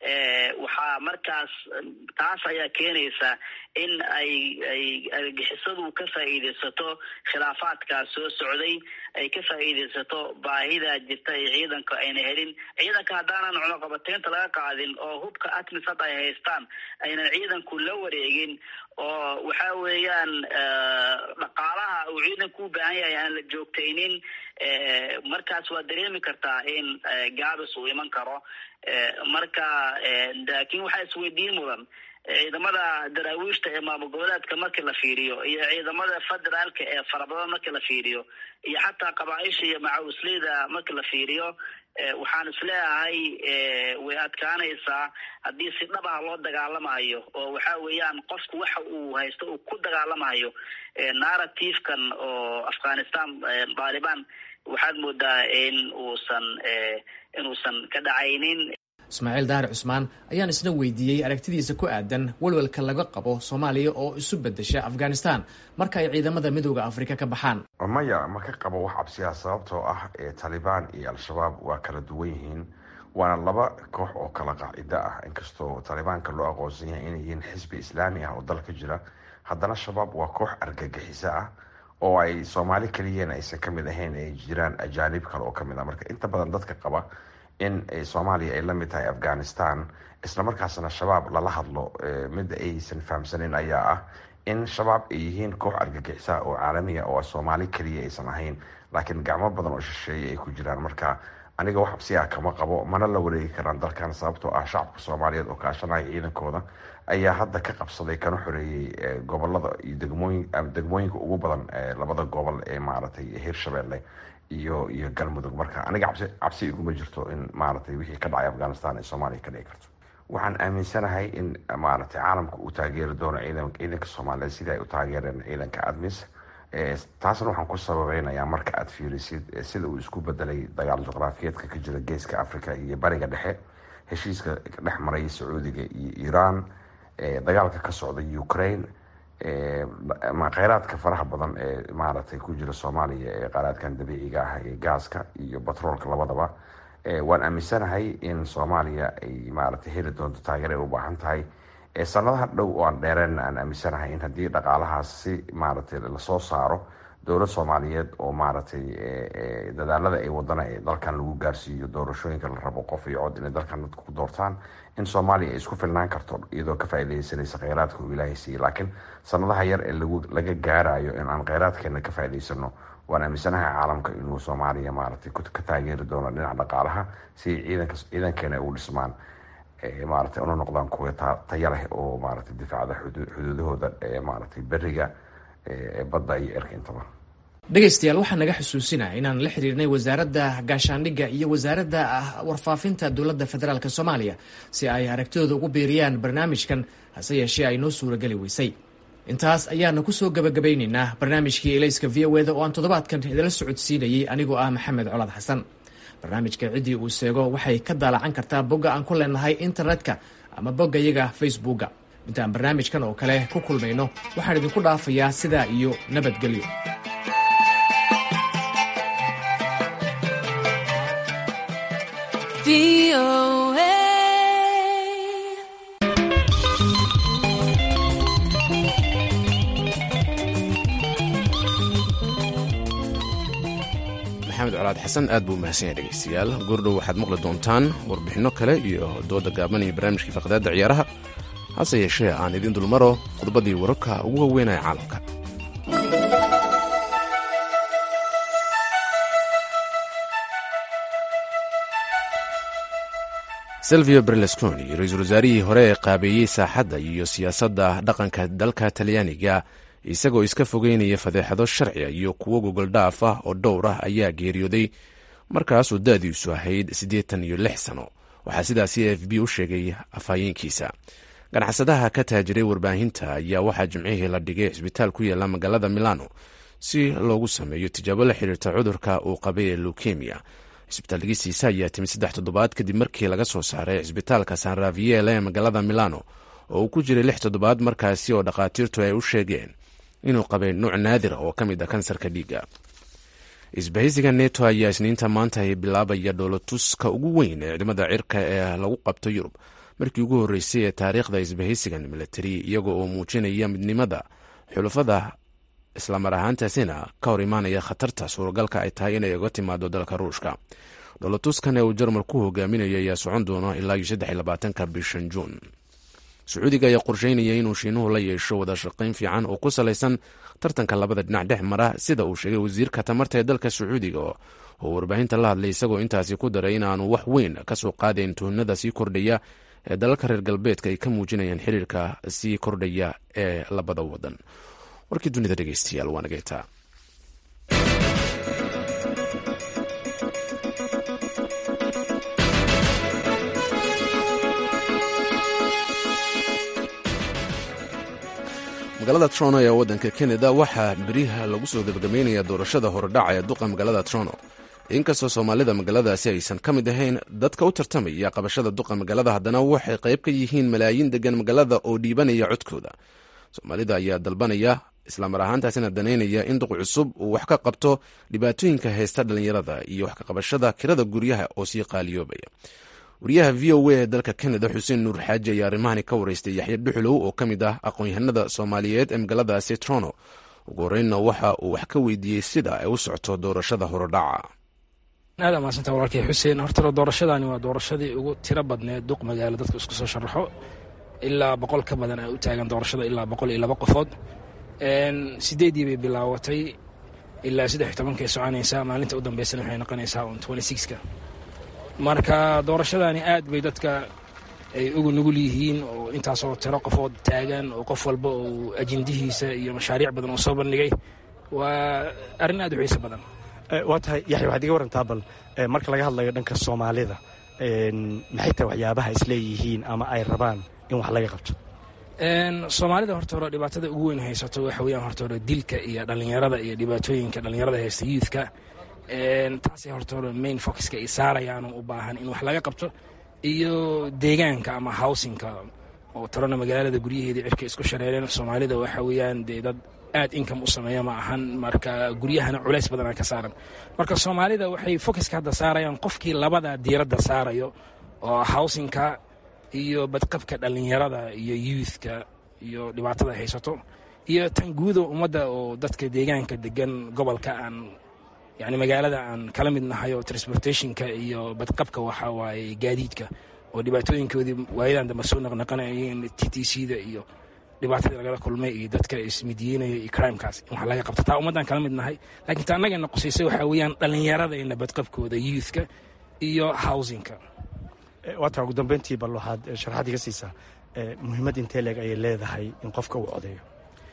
waxaa markaas taas ayaa keenaysa in ay ay argixisadu ka faa'iidaysato khilaafaadkaas soo socday ay ka faa'iidaysato baahida jirta ee ciidanka ayna helin ciidanka haddaanan cunuqabateynta laga qaadin oo hubka atmis hadda ay haystaan aynan ciidanku la wareegin oo waxa weeyaan dhaqaalaha uu ciidanku u baahan yahay aan la joogtaynin markaas waa dareemi kartaa in gaabis uu iman karo marka laakiin waxaa isweydiin mudan ciidamada daraawiishta ee maamul goboleedka markii la fiiriyo iyo ciidamada federaalka ee farabadan markii la fiiriyo iyo xataa qabaaisha iyo macawisleyda markii la fiiriyo waxaan isleeyahay way adkaanaysaa haddii si dhab ah loo dagaalamayo oo waxa weeyaan qofku waxa uu haysto uu ku dagaalamayo narrativekan oo afghanistan taliban waxaad moodaa in uusan inuusan ka dhacaynin ismaaciil daari cusmaan ayaan isna weydiiyey aragtidiisa ku aadan walwalka laga qabo soomaaliya oo isu bedesha afghanistan marka ay ciidamada midooda afrika ka baxaan maya ma ka qabo wax cabsiya sababtoo ah taalibaan iyo al-shabaab waa kala duwan yihiin waana laba koox oo kala qaacido ah inkastoo taalibaanka loo aqoonsan yahay inay yihiin xisbi islaami ah oo dalka jira haddana shabaab waa koox argagixiso ah oo ay soomaali keliyana aysan kamid ahayn ay jiraan ajaanib kale oo kamid ah marka inta badan dadka qaba in soomaaliya ay la mid tahay afghanistan islamarkaasna shabaab lala hadlo midda aysan fahamsanin ayaa ah in shabaab ay yihiin koox argagixisa oo caalamiya oo soomaali keliya aysan ahayn laakiin gacmo badan oo shisheeye ay ku jiraan marka aniga wax absiya kama qabo mana la wareegi karaan dalkan sababtoo ah shacabka soomaaliyeed oo kaashanaya ciidankooda ayaa hadda ka qabsaday kana xoreeyey gobolada iyo degmooyin degmooyinka ugu badan labada gobol ee maaragtay hirshabelle iyo iyo galmudug marka aniga cabsi cabsi iguma jirto in maaragtay wixii ka dhacay afghanistan ee soomaaliya ka dhici karto waxaan aaminsanahay in maaragtay caalamka uu taageeri doono ciidan ciidanka soomaaliyeed sidii ay u taageereen ciidanka admis taasna waxaan ku sababeynayaa marka aad fiirisid sida uu isku bedelay dagaal juqraafiyeedka ka jira geeska africa iyo bariga dhexe heshiiska dhex maray sacuudiga iyo iiraan dagaalka ka socda ukraine kheyraadka faraha badan ee maaragtay ku jira soomaaliya ee kheyraadkan dabiiciga ah ee gaaska iyo batroolka labadaba waan aaminsanahay in soomaaliya ay maaragtay heli doonto taageer ay u baahan tahay sanadaha dhow oo aan dheereenna aan aaminsanahay in haddii dhaqaalahaas si maaragtay lasoo saaro dowlad soomaaliyeed oo maaragtay dadaalada ay wadana ee dalkan lagu gaarsiiyo doorashooyinka la rabo qof iyo cod inay dalkan dadka ku doortaan in soomaaliya ay isku filnaan karto iyadoo ka faaideysanaysa kheyraadka uu ilaahay siiyey laakiin sanadaha yar ee laga gaarayo in aan kheyraadkeena ka faa'idaysano waan aaminsanahay caalamka inuu soomaaliya maaragtay ka taageeri doono dhinaca dhaqaalaha si ciidanka ciidankeena ay u dhismaan maaragtay una noqdaan kuwa taya leh oo maaragtay difaacda xuduudahooda maaragtay beriga badda iyo erka intaba dhegaystayaal waxaa naga xusuusinaya inaan la xiriirnay wasaaradda gaashaandhigga iyo wasaaradda warfaafinta dowladda federaalk soomaaliya si ay aragtidooda ugu biiriyaan barnaamijkan hase yeeshee ay noo suurageli weysay intaas ayaana kusoo gabagabaynaynaa barnaamijkii elayska v o eda oo aan toddobaadkan idala socodsiinayay anigoo ah maxamed colaad xasan barnaamijka ciddii uu seego waxay ka daalacan kartaa bogga aan ku leenahay internetka ama boggayaga facebookga intaan barnaamijkan oo kale ku kulmayno waxaan idinku dhaafayaa sidaa iyo nabadgelyo maxamed colaad xasan aad buu mahadsan yahay dhegaystayaal goordhow waxaad maqli doontaan warbixinno kale iyo dooda gaaban iyo barnaamijkii faqdaadda ciyaaraha hase yeeshee aan idiin dulmaro khudbaddii wararka ugu waaweynaya caalamka silvio berlusconi ra-iisul wasaarihii hore ee qaabeeyey saaxadda iyo siyaasadda dhaqanka dalka talyaaniga isagoo iska fogeynaya fadeexado sharciga iyo kuwo gogoldhaaf ah oo dhowr ah ayaa geeriyooday markaasuu da-diisu ahayd siddeetan iyo lix sano waxaa sidaasi a f b u sheegay afhayeenkiisa ganacsadaha ka taajiray warbaahinta ayaa waxaa jimcihii la dhigay cisbitaal ku yaala magaalada milano si loogu sameeyo tijaabo la xiriirta cudurka uu qabay ee lukemiya cisbitaalgistiisa ayaa timid saddex toddobaad kadib markii laga soo saaray cisbitaalka san raviele ee magaalada milano oo uu ku jiray lix toddobaad markaasi oo dhakhaatiirtu ay u sheegeen inuu qabay nuuc naadir oo ka mid ah kansarka dhiigga isbahaysiga neto ayaa isniinta maanta ay bilaabaya dhoolotuska ugu weyn ee ciidamada cirka ee lagu qabto yurub markii ugu horreysay ee taariikhda isbahaysigan militari iyaga oo muujinaya midnimada xulafada islamar ahaantaasina ka hor imaanaya khatarta suuragalka ay tahay inay uga timaado dalka ruushka dhoolotuskan ee uu jarmal ku hogaaminayo ayaa socon doono ilaa iyo saddex iyo labaatanka bishan juun sacuudiga ayaa qorsheynaya inuu shiinuhu la yeesho wada shaqayn fiican oo ku salaysan tartanka labada dhinac dhex mara sida uu sheegay wasiirka tamarta ee dalka sacuudiga oo warbaahinta la hadlay isagoo intaasi ku daray inaanu wax weyn ka soo qaadayn tuhnada sii kordhaya ee dalalka reer galbeedka ay ka muujinayaan xiriirka sii kordhaya ee labada wadan warkii dunida dhegeystayaal waa nageyntaa magaalada trono ee waddanka kanada waxaa beriha lagu soo gebagabeynaya doorashada horedhaca ee duqa magaalada trono inkastoo soomaalida magaaladaasi aysan ka mid ahayn dadka u tartamaya qabashada duqa magaalada haddana waxay qayb ka yihiin malaayiin degan magaalada oo dhiibanaya codkooda soomaalida ayaa dalbanaya islamar ahaantaasina danaynaya in duq cusub uu wax ka qabto dhibaatooyinka haysta dhallinyarada iyo wax ka qabashada kirada guryaha oo sii qaaliyoobaya wariyaha v o a ee dalka kanada xuseen nuur xaaji ayaa arrimahani ka waraystay yaxya dhuxulow oo ka mid ah aqoon-yahanada soomaaliyeed ee magaaladaasi trono ugu horreynna waxa uu wax ka weydiiyey sida ay u socto doorashada horodhaca aad amaasanta walaalkay xuseen horta doorashadani waa doorashadii ugu tiro badneed duq magaalo dadku isku soo sharaxo ilaa boqol ka badan ay u taagan doorashada ilaa boqol iyo laba qofood sideedii bay bilaawatay ilaa saddex tobankay soconaysaa maalinta u dambeysana waxay noqonaysaa on twenty sixka marka doorashadani aad bay dadka ay ugu nugul yihiin oo intaasoo tiro qofood taagan oo qof walba uu ajendihiisa iyo mashaariic badan uu soo bandhigay waa arrin aad u xiiso badan waa tahay yaxya waxaad iga warantaa bal marka laga hadlayo dhanka soomaalida maxay tahay waxyaabaha isleeyihiin ama ay rabaan in wax laga qabto soomaalida horta hore dhibaatada ugu weyn haysato waxa weyaan horta hore dilka iyo dhallinyarada iyo dhibaatooyinka dhallinyarada haysta youthka taasay horta hore main focuska ay saarayaan u baahan in wax laga qabto iyo deegaanka ama howsinka oo tarona magaalada guryaheedii cirka isku shareereen soomaalida waxa weeyaan dee dad aad income u sameeya ma ahan marka guryahana culays badanaa ka saaran marka soomaalida waxay focuska hadda saarayaan qofkii labada diiradda saarayo oo howsinka iyo badqabka dhallinyarada iyo youthka iyo dhibaatada haysato iyo tan guuda ummadda oo dadka deegaanka degan gobolka aan yani magaalada aan kala mid nahay oo transportationka iyo badqabka waxa waaye gaadiidka oo dhibaatooyinkoodii waayadan dambe soo naqnaqanayeen t t c da iyo dhibaatadii lagala kulmay iyo dadka ismidiyeynaya iyo crimekaas in wax laga qabto taa ummaddaan kala mid nahay laakiin ta annagana qusaysay waxaa weeyaan dhallinyaradayna badqabkooda youthka iyo housingka waataa ugu dambeyntii bal waxaad sharaxaad iga siisaa muhiimad intee leeg ayay leedahay in qofka uu codeeyo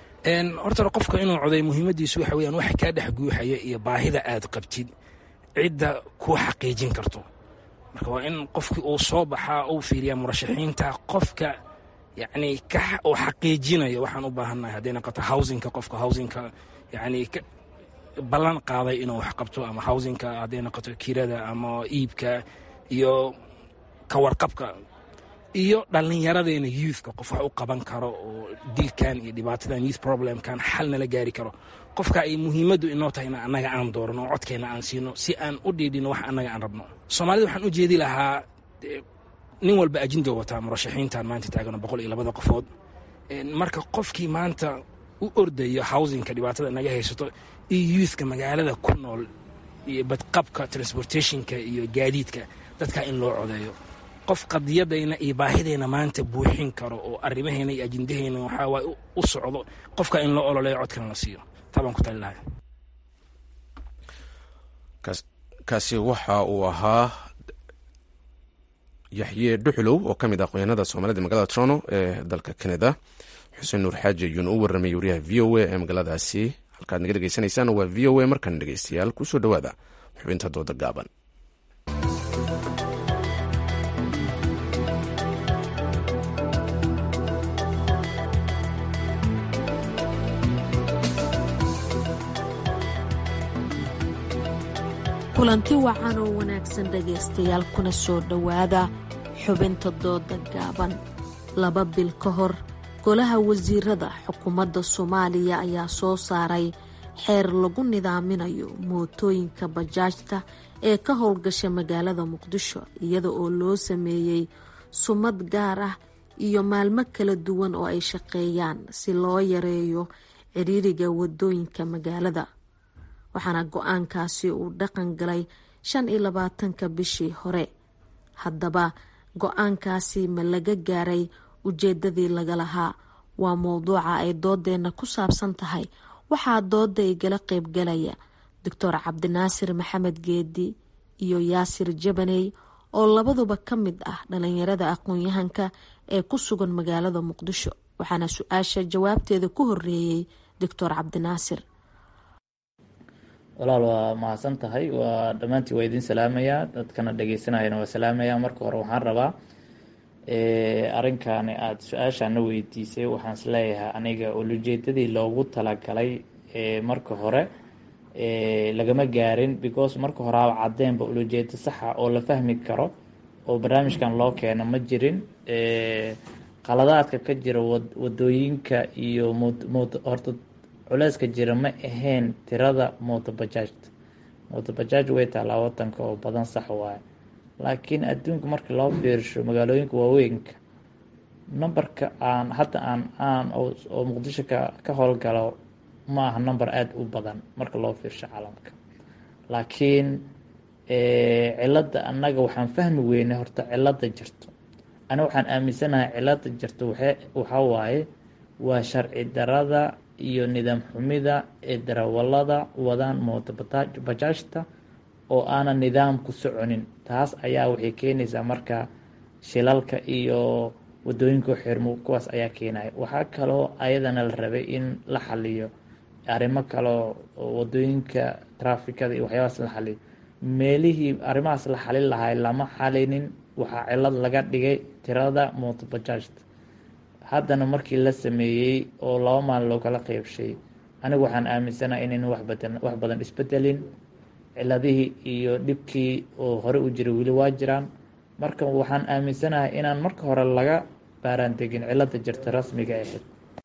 horta qofka inuu coday muhiimadiisu waxa weyaan waxa kaa dhex guuxaya iyo baahida aad qabtid cidda kuu xaqiijin karto marka waa in qofkii uu soo baxaa uu fiiriyaa murashaxiinta qofka yani uu xaqiijinayo waxaan u baahannahay hadday noqoto howsinka qofka howsinka yani ballan qaaday inuu wax qabto ama howsinka hadday noqoto kirada ama iibka iyo kawarqabka iyo dhallinyaradeena youthka qof wax u qaban karo oo dilkan iyo dhibaatadan youth problemkan xal nala gaari karo qofka ay muhiimaddu inoo tahay in annaga aan doorno oo codkeena aan siino si aan u dhiidhino wax annaga aan rabno soomaalida waxaan u jeedi lahaa nin walba ajindo wataa murashaxiintan maanta taagano boqol iyo labada qofood marka qofkii maanta u ordayo howsinka dhibaatada naga haysato iyo youthka magaalada ku nool iyo badqabka transportationka iyo gaadiidka dadka in loo codeeyo qof qadiyadayna iyo baahidayna maanta buuxin karo oo arrimaheena iyo ajindaheyna waxaa waay u socdo qofka in loo ololeeyo codkana la siiyo taa baan ku tali lahay kaasi waxa uu ahaa yaxye dhuxulow oo ka mid ah aqoonyahanada soomaalida magaalada trono ee dalka canada xuseen nuur xaaji ayuuna u warramayay wariyaha v o a ee magaaladaasi halkaad naga dhegeysanaysaan waa v o a markan dhegeystayaal kusoo dhowaada xubinta dooda gaaban kulanti wacan oo wanaagsan dhegaystayaal kuna soo dhowaada xubinta dooda gaaban laba bil ka hor golaha wasiirada xukuumadda soomaaliya ayaa soo saaray xeer lagu nidaaminayo mootooyinka bajaajta ee ka howlgasha magaalada muqdisho iyada oo loo sameeyey sumad gaar ah iyo maalmo kala duwan oo ay shaqeeyaan si loo yareeyo ciriiriga wadooyinka magaalada waxaana go-aankaasi uu dhaqan galay shan iyo labaatanka bishii hore haddaba go-aankaasi ma laga gaaray ujeedadii laga lahaa waa mowduuca ay doodeenna ku saabsan tahay waxaa dooda igala qeybgalaya doctor cabdinaasir maxamed geedi iyo yaasir jabaney oo labaduba ka mid ah dhalinyarada aqoon-yahanka ee ku sugan magaalada muqdisho waxaana su-aasha jawaabteeda ku horeeyey doctor cabdinaasir walaal waa mahadsan tahay waa dhammaantii waa idiin salaamayaa dadkana dhegeysanayana waa salaamayaa marka hore waxaan rabaa arrinkaani aada su-aashaana weydiisay waxaan is leeyahay aniga ulujeedadii loogu talagalay marka hore lagama gaarin because marka horeaba cadeenba ulujeedo saxa oo la fahmi karo oo barnaamijkan loo keeno ma jirin qaladaadka ka jira wadooyinka iyo horta culeyska jira ma ahayn tirada motobajaajta motobajaaj way taalaa wadanka oo badan sax waaye laakiin adduunka marka loo fiirsho magaalooyinka waaweynka numberka aan hadda aan aan oo muqdisho ka ka howlgalo ma aha number aada u badan marka loo fiirsho caalamka laakiin cilada annaga waxaan fahmi weynay horta cilada jirto ani waxaan aaminsanahay cilada jirto waxa waxaa waaye waa sharci darada iyo nidaam xumida ee darawalada wadaan mooto bajaajta oo aanan nidaam ku soconin taas ayaa waxay keenaysaa marka shilalka iyo wadooyinka xirmo kuwaas ayaa keenaya waxaa kaloo ayadana la rabay in la xaliyo arrimo kaloo wadooyinka trafikada iyo waxyaabaas la xaliyo meelihii arrimahaas la xalin lahay lama xalinin waxaa cilad laga dhigay tirada mooto bajaajta haddana markii la sameeyey oo laba maalin loo kala qeybshay anigu waxaan aaminsanaha inayna waxbadan wax badan isbedelin ciladihii iyo dhibkii oo hore u jiray weli waa jiraan marka waxaan aaminsanahay inaan marka hore laga baaraan degin cilada jirta rasmiga ahayd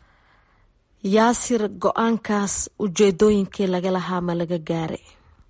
yaasir go-aankaas ujeedooyinkii laga lahaa ma laga gaaray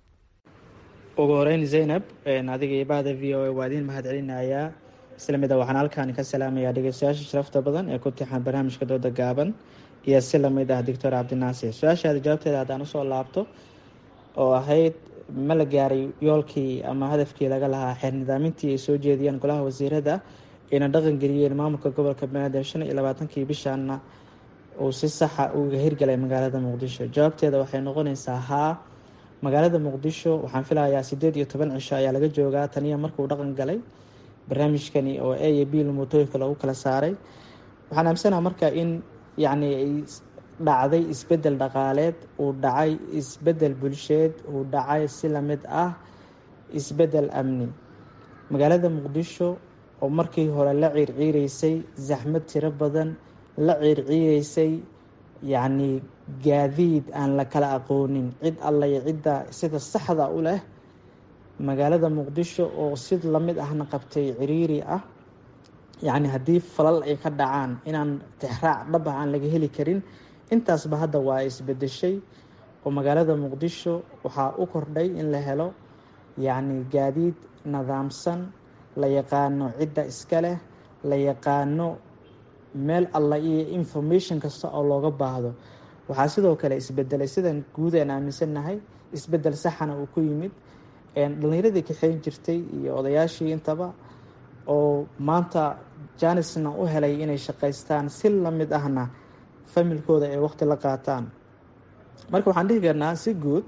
ugu horeyn zaynab adiga iyo bahda v o a waa idiin mahad celinayaa isla mida waxaan halkaani ka salaamayaa dhegeystayaasha sharafta badan ee ku tixan barnaamijka dooda gaaban iyo si lamid ah doctor cabdinaasir su-aashaada jawaabteeda haddaan usoo laabto oo ahayd ma la gaaray yoolkii ama hadafkii laga lahaa xeer nidaamintii ay soo jeediyeen golaha wasiirada ayna dhaqan geliyeen maamulka gobolka banaadir shan iyo labaatankii bishaana uu si saxa uga hirgalay magaalada muqdisho jawaabteeda waxay noqonaysaa haa magaalada muqdisho waxaan filayaa sideed iyo toban cisho ayaa laga joogaa taniya markuu dhaqan galay barnaamijkani oo a iyo b motooyinka lagu kala saaray waxaan aaminsanaha marka in yacni ay dhacday isbedel dhaqaaleed uu dhacay isbedel bulsheed uu dhacay si lamid ah isbedel amni magaalada muqdisho oo markii hore la ciirciireysay zaxmad tiro badan la ciirciireysay yacni gaadiid aan la kala aqoonin cid alla iyo cidda sida saxda u leh magaalada muqdisho oo si lamid ahna qabtay ciriiri ah yacni haddii falal ay ka dhacaan inaan tixraac dhab ah aan laga heli karin intaasba hadda waa isbedeshay oo magaalada muqdisho waxaa u kordhay in la helo yacni gaadiid nidaamsan la yaqaano cidda iska leh la yaqaano meel alla iyo information kasta oo looga baahdo waxaa sidoo kale isbedelay sidan guud aan aaminsannahay isbedel saxana uu ku yimid dhalinyaradii kaxeyn jirtay iyo odayaashii intaba oo maanta janisna u helay inay shaqaystaan si lamid ahna familkooda ay waqti la qaataan marka waxaan dhihi karnaa si guud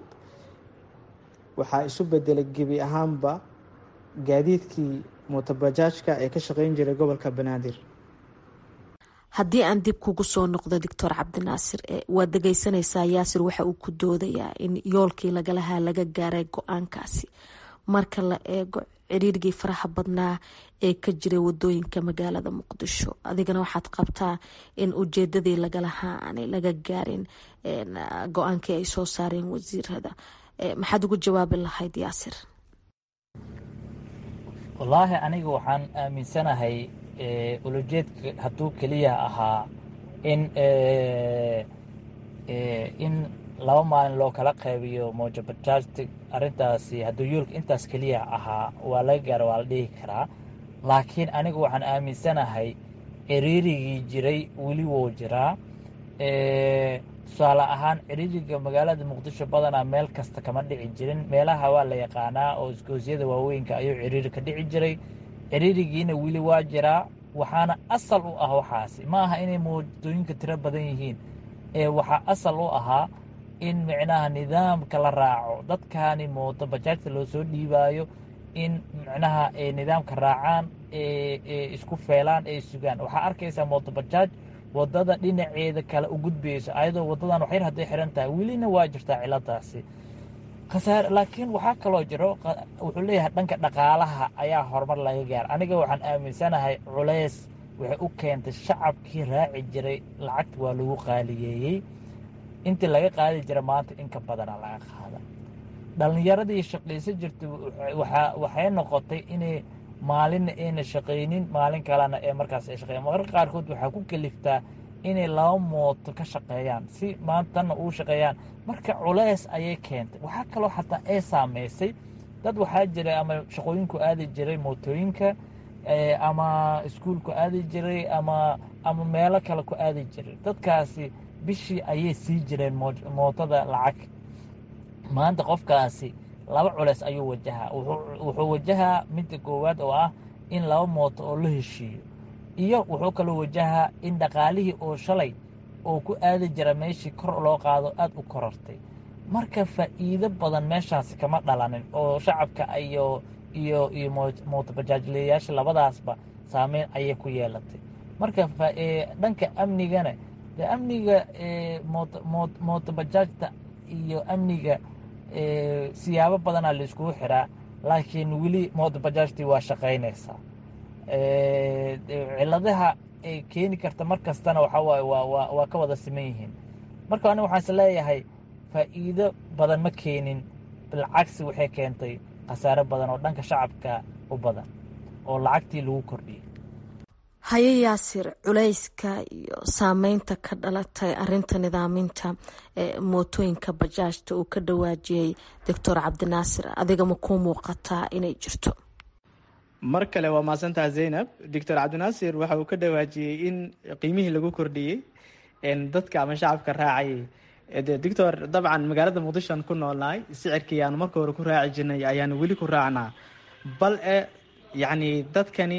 waxaa isu bedelay gebi ahaanba gaadiidkii mootobajaajka ee ka shaqeyn jiray gobolka banaadir haddii aan dib kugu soo noqdo doctor cabdinaasir waad dhegeysanaysaa yaasir waxa uu ku doodayaa in yoolkii lagalahaa laga gaaray go-aankaasi marka la eego ciriirgii faraha badnaa ee ka jiray wadooyinka magaalada muqdisho adigana waxaad qabtaa in ujeedadii lagalahaa aanay laga gaarin go-aankii ay soo saareen wasiirada maxaad ugu jawaabi lahayd yaasir wallaahi aniga waxaan aaminsanahay ulujeedka hadduu keliya ahaa in in laba maalin loo kala qaybiyo mojabajaajta arrintaasi hadduu yoolka intaas keliya ahaa waa laga gaara waa la dhihi karaa laakiin anigu waxaan aaminsanahay ciriirigii jiray weli wou jiraa tusaale ahaan ciriiriga magaalada muqdisho badanaa meel kasta kama dhici jirin meelaha waa la yaqaanaa oo isgoosyada waaweynka ayuu ciriiri ka dhici jiray ciriirigiina weli waa jiraa waxaana asal u ah waxaasi ma aha inay moodooyinka tiro badan yihiin ee waxaa asal u ahaa in micnaha nidaamka la raaco dadkaani mooto bajaajta loo soo dhiibaayo in micnaha ay nidaamka raacaan ee isku feelaan ee sugaan waxaa arkaysaa mooto bajaaj wadada dhinaceeda kale u gudbayso ayadoo wadadan waxyar hadday xiran tahay welina waa jirtaa ciladaasi khasaare laakiin waxaa kaloo jiro wuxuu leeyahay dhanka dhaqaalaha ayaa horumar laga gaara aniga waxaan aaminsanahay culays waxay u keentay shacabkii raaci jiray lacagta waa lagu qaaliyeeyey intii laga qaadi jira maanta in ka badana laga qaada dhallinyaradii shaqaysa jirtay waxay noqotay inay maalinna ayna shaqaynin maalin kalena ee markaas ay shaqeyan mararka qaarkood waxaa ku keliftaa inay laba mooto ka shaqeeyaan si maantana uu shaqeeyaan marka culays ayay keentay waxaa kaloo xataa ay saameysay dad waxaa jiray ama shaqooyinku aadi jiray mootooyinka ama iskuulku aadi jiray ama ama meelo kale ku aadi jiray dadkaasi bishii ayay sii jireen mootada lacag maanta qofkaasi laba culeys ayuu wajahaa wuxuu wajahaa midda koowaad oo ah in laba mooto oo la heshiiyo iyo wuxuu kaloo wajahaa in dhaqaalihii oo shalay oo ku aadi jira meeshii kor loo qaado aad u korortay marka faa'iido badan meeshaasi kama dhalanin oo shacabka iyo iyo iyo mootobajaajleyaasha labadaasba saameyn ayay ku yeelatay marka dhanka amnigana de amniga mootobajaajta iyo amniga siyaabo badanaa laiskugu xiraa laakiin weli mootobajaajtii waa shaqaynaysaa ciladaha ay keeni karta mar kastana waxaa waaye waa waa ka wada siman yihiin marka aniga waxaan is leeyahay faa'iido badan ma keenin bilcagsi waxay keentay khasaare badan oo dhanka shacabka u badan oo lacagtii lagu kordhiyey haye yaasir culayska iyo saameynta ka dhalatay arinta nidaaminta mootooyinka bajaajta uu ka dhawaajiyey doctor cabdinaasir adiga ma kuu muuqataa inay jirto mar kale waa mahadsantaha zaynab doctor cabdinaasir waxa uu ka dhawaajiyey in qiimihii lagu kordhiyey dadka ama shacabka raacayay doctor dabcan magaalada muqdishoan ku noolnahay sicirkii aanu marka hore ku raaci jirnay ayaanu weli ku raacnaa bal e yacni dadkani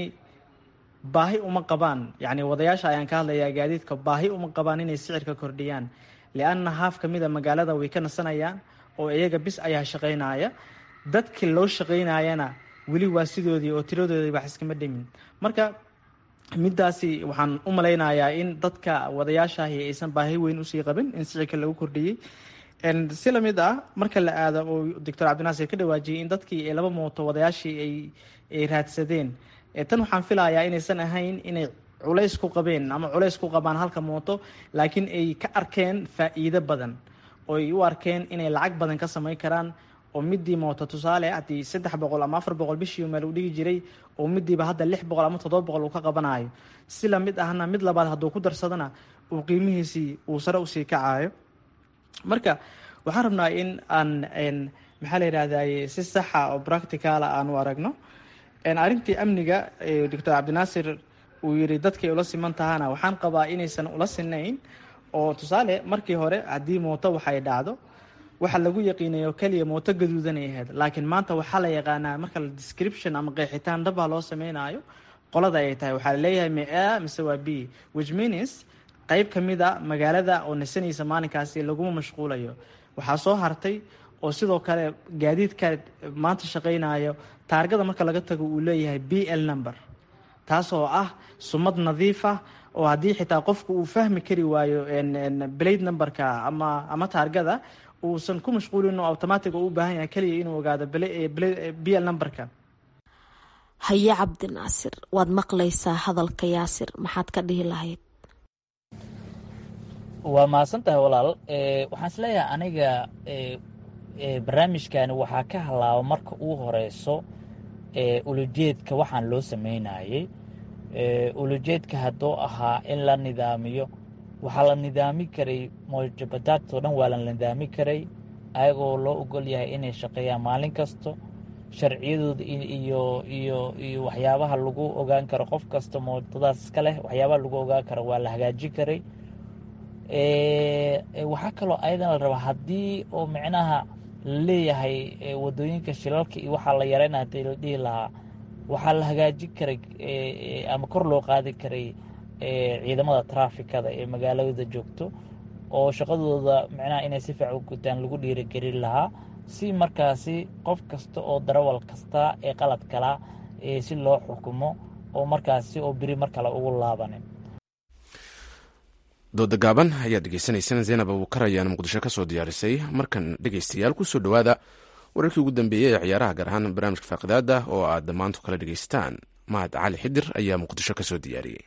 baahi uma qabaan yacni wadayaasha ayaan ka hadlayaa gaadiidka baahi uma qabaan inay sicirka kordhiyaan lianna haaf ka mida magaalada way ka nasanayaan oo iyaga bis ayaa shaqaynaya dadkii loo shaqaynayana weli waa sidoodii oo tiradoodii wax iskama dhimin marka midaasi waxaan u malaynayaa in dadka wadayaashaahi aysan baahi weyn usii qabin in sicirka lagu kordhiyey si lamid ah marka la aado oo doctor cabdinaasir ka dhawaajiyey in dadkii laba mooto wadayaashii ay raadsadeen tan waxaan filayaa inaysan ahayn inay culays ku qabeen ama culays ku qabaan halka mooto laakiin ay ka arkeen faa'iido badan oo ay u arkeen inay lacag badan ka samayn karaan oo midii mooto tusaale haddii saddex boqol ama afar boqol bishii meel u dhigi jiray oo midiiba hadda lix boqol ama toddoba boqol uu ka qabanayo si lamid ahna mid labaad hadduu ku darsadana uu qiimihiisii uu sare usii kacayo marka waxaan rabnaa in aan maxaa la yidhahday si saxa oo practicala aan u aragno arrintii amniga doctor cabdinaasir uu yiri dadkay ula siman tahana waxaan qabaa inaysan ula sinayn oo tusaale markii hore haddii mooto waxay dhacdo waxa lagu yaqiinayo keliya mooto gaduudan ay ahayd laakiin maanta waxaa la yaqaanaa marka la description ama qeexitaan dhabaa loo sameynayo qolada ay tahay waxaa laleeyahay me a mise waa b which means qeyb ka mid a magaalada oo nasanaysa maalinkaasi laguma mashquulayo waxaa soo hartay oo sidoo kale gaadiidka maanta shaqaynayo taargada marka laga tago uu leeyahay b l number taas oo ah sumad nadiif ah oo haddii xitaa qofku uu fahmi kari waayo blade numberka ama ama taargada uusan ku mashquulin oo automatic u baahan yahay keliya inuu ogaado b l numberka haye cabdinaasir waad maqlaysaa hadalka yaasir maxaad ka dhihi lahayd waa mahadsan tahay walaal waxaan is leeyahay aniga barnaamijkani waxaa ka halaaba marka uu horeyso ulujeedka waxaan loo sameynayey ulujeedka hadduu ahaa in la nidaamiyo waxaa la nidaami karay mojabadaadtoo dhan waa la nidaami karay ayagoo loo ogol yahay inay shaqeeyaan maalin kasto sharciyadooda iyo iyo iyo waxyaabaha lagu ogaan karo qof kasta mootadaas iska leh waxyaabaha lagu ogaan karo waa la hagaajin karay waxaa kaloo ayadan la rabaa haddii oo micnaha la leeyahay wadooyinka shilalka iyo waxaa la yareynaya hadii la dhihi lahaa waxaa la hagaajin karay ama kor loo qaadi karay ciidamada traafikada ee magaalada joogto oo shaqadooda micnaha inay si fiican u gutaan lagu dhiirigelin lahaa si markaasi qof kasta oo darawal kasta ee qalad kala si loo xukumo oo markaasi oo beri mar kale ugu laabanin dooda gaaban ayaad dhegeysanaysaan zaynab abuukar ayaana muqdisho ka soo diyaarisay markan dhegeystayaal kusoo dhowaada wararkii ugu dambeeyey ee ciyaaraha gaar ahaan barnaamijka faaqidaada oo aad dhammaantu kala dhegeystaan mahad cali xidir ayaa muqdisho ka soo diyaariyey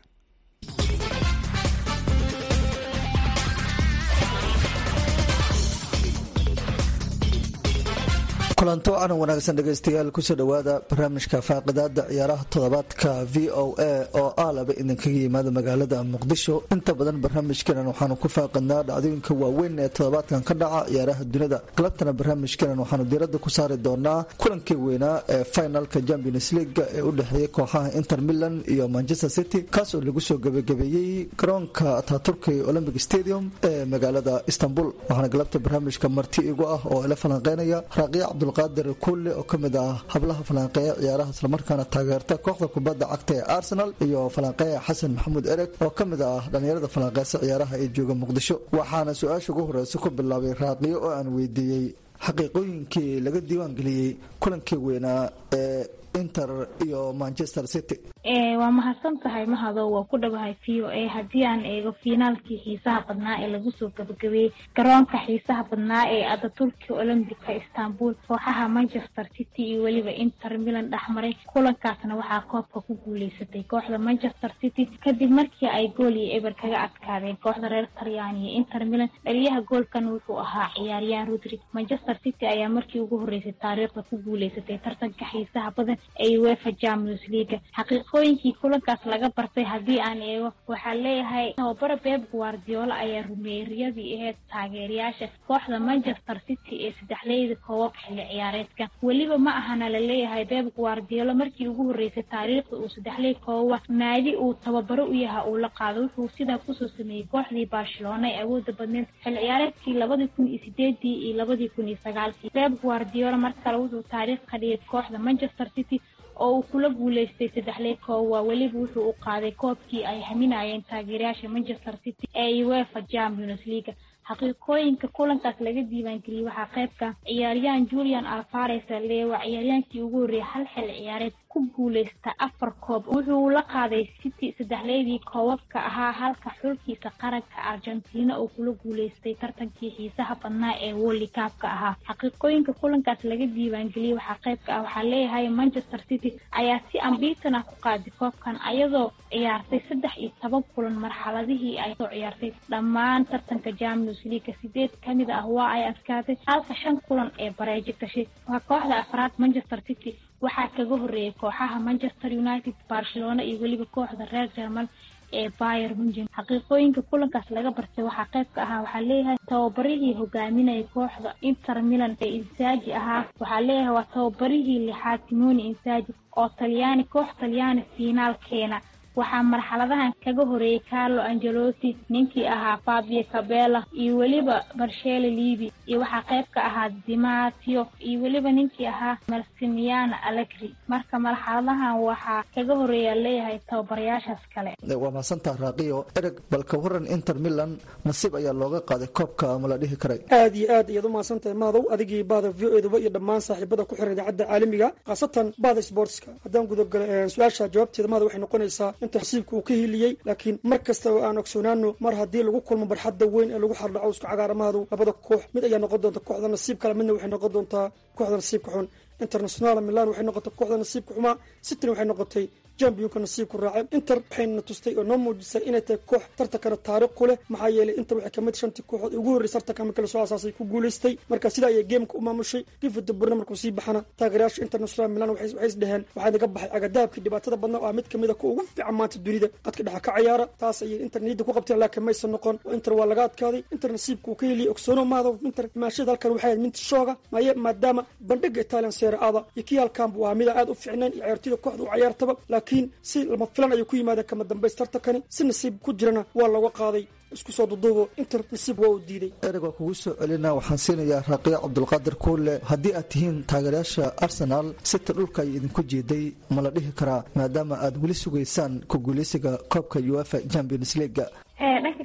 kulanto wacan wanaagsan dhegaystayaal kusoo dhowaada barnaamijka faaqidaada ciyaaraha toddobaadka v o a oo aalaba idinkaga yimaada magaalada muqdisho inta badan barnaamijkeenan waxaanu ku faaqidnaa dhacdooyinka waaweyn ee toddobaadkan ka dhaca ciyaaraha dunida galabtana barnaamijkeenan waxaanu diiradda ku saari doonaa kulankii weynaa ee finalka champions leaga ee u dhexeeyay kooxaha inter milan iyo manchester city kaas oo lagu soo gebagabeeyey garoonka ataaturka olympic stadium ee magaalada istanbul waxaana galabta barnaamijka marti igu ah oo ila falanqeynaya raaqiya cabdul qaadir kulle oo kamid ah hablaha falanqeeya ciyaaraha islamarkaana taageerta kooxda kubadda cagta ee arsenal iyo falanqeeya xasan maxamuud ereg oo kamid ah dhalinyarada falanqeysa ciyaaraha ee jooga muqdisho waxaana su-aasha ugu horeysa ku bilaabay raaqiyo oo aan weydiiyey xaqiiqooyinkii laga diiwaangeliyey kulankii weynaa ee inter iyo manchester city waa mahadsan tahay mahado waa ku dhawahay v o a haddii aan eego fiinaalkii xiisaha badnaa ee lagu soo gabagabeeyey garoonka xiisaha badnaa ee adaturki olombica istanbul kooxaha manchester city iyo weliba inter milan dhexmaray kulankaasna waxaa koobka ku guuleysatay kooxda manchester city kadib markii ay gool iyo eber kaga adkaadeen kooxda reer talyaani iyo inter milan dhaliyaha goolkan wuxuu ahaa ciyaaryahan rodri manchester city ayaa markii ugu horeysay taariikhda ku guuleysatay tartanka xiisaha badan ee uefa champions leaga xaqiiqooyinkii kulankaas laga bartay haddii aan eego waxaa leeyahay tababara beb guardiola ayaa rumeeyey riyadii aheyd taageerayaasha kooxda manchester city ee saddexleyda koobab xilli ciyaareedka weliba ma ahana la leeyahay beb guardiola markii ugu horeysay taariikhda uu saddexley kooba naadi uu tababaro u yaha uu la qaado wuxuu sidaa kusoo sameeyey kooxdii barcelona ee awooda badneed xilli ciyaareedkii labadii kun iyo sideedii iyo labadii kun iyo sagaalkii beb guardiola mar kale wuxuu taariikh ka dhigay kooxda manchester city oo uu kula guuleystay saddexley koowa weliba wuxuu u qaaday koobkii ay haminayeen taageerayaasha manchester city ee uefa champions leaga xaqiiqooyinka kulankaas laga diiwaangeliyey waxaa qaybka ciyaaryahan julian alvares lee waa ciyaaryaankii ugu horreeyay hal xil ciyaareed ku guuleysta afar koob wuxuu la qaaday city saddexleydii koobabka ahaa halka xulkiisa qaranka argentina oo kula guuleystay tartankii xiisaha badnaa ee wolli kaabka ahaa xaqiiqooyinka kulankaas laga diiwaangeliyey waxaa qaybka ah waxaa leeyahay manchester city ayaa si ambiitan ah ku qaaday koobkan ayadoo ciyaartay saddex iyo toban kulan marxaladihii ay soo ciyaartay dhammaan tartanka champions leaga sideed kamid ah waa ay adkaatay halka shan kulan ee bareejo gashay waa kooxda afraad manchester city waxaa kaga horeeyay kooxaha manchester united barcelona iyo weliba kooxda reer jermal ee bayer munchen xaqiiqooyinka kulankaas laga bartay waxaa qayb ka ahaa waxaa leeyahay tababarihii hogaaminaya kooxda inter milan ee insaaji ahaa waxaa leeyahay waa tababarihii lixaad simoni insaaji oo talyaani koox talyaani fiinaal keena waxaa marxaladahan kaga horeeyay carlo angelotti ninkii ahaa fabio cabela iyo weliba marshele livi iyo waxaa qayb ka ahaa dimatio iyo weliba ninkii ahaa marsimiano alegri marka marxaladahan waxaa kaga horeeya leeyahay tababarayaashaas kale waa mahadsantaa raaqiyo ereg balka waran inter milan nasiib ayaa looga qaaday koobka ama la dhihi karay aad iyo aad ayaad u mahadsantahay maadow adigii baada v o eduba iyo dhammaan saaxiibada ku xiran idaacadda caalamiga khaasatan baada sportska haddaan gudagalo su-aasha jawaabteeda maada waxay noqonaysaa inta nasiibka uu ka hiliyey laakiin mar kasta oo aan ogsoonaano mar haddii lagu kulmo barxadda weyn ee lagu xardhaco isku cagaaramaadu labada koox mid ayaa noqon doonta kooxda nasiib kale midna waxay noqon doontaa kooxda nasiibka xun international milan waxay noqotay kooxda nasiibka xumaa cityna waxay noqotay jambiyonka nasiibku raacay inter waxayna tustay oo noo muujisay inay tahay koox tartankana taariikh ku leh maxaa yeelay inter waxay kamid shantii kooxood ugu horreysay tartanka markii lasoo asaasay ku guulaystay marka sidaa ayay geemka u maamushay gifuda burna markuu sii baxana taageerayaasha international milan waxay isdheheen waxaa naga baxay agadaabkii dhibaatada badnaa oo ah mid kamid a kuwa ugu fiican maanta dunida qadka dhexa ka ciyaara taas ayay inter niyadda ku qabteen laakiin maysan noqon oo inter waa laga adkaaday inter nasiibka uu ka heliyay ogsoono maada inter imaashada halkan waxay ahayd mid shooga maye maadaama bandhiga italian seeraada iyo kii halkan buu ahaa mida aad u fiicnayn iyo ciyaartoyda kooxda u ciyaartaba laakiin si lama filan ayuu ku yimaadeen kama dambays tartankani si nasiib ku jirana waa looga qaaday isku soo duduubo inter nasiib waa uu diiday ereg waa kugu soo celina waxaan siinayaa raaqiyo cabdulqaadir kuule haddii aad tihiin taageerayaasha arsenaal sita dhulka ay idinku jeeday ma la dhihi karaa maadaama aad weli sugaysaan ku guuleysiga koobka uefa champions leaga dhanka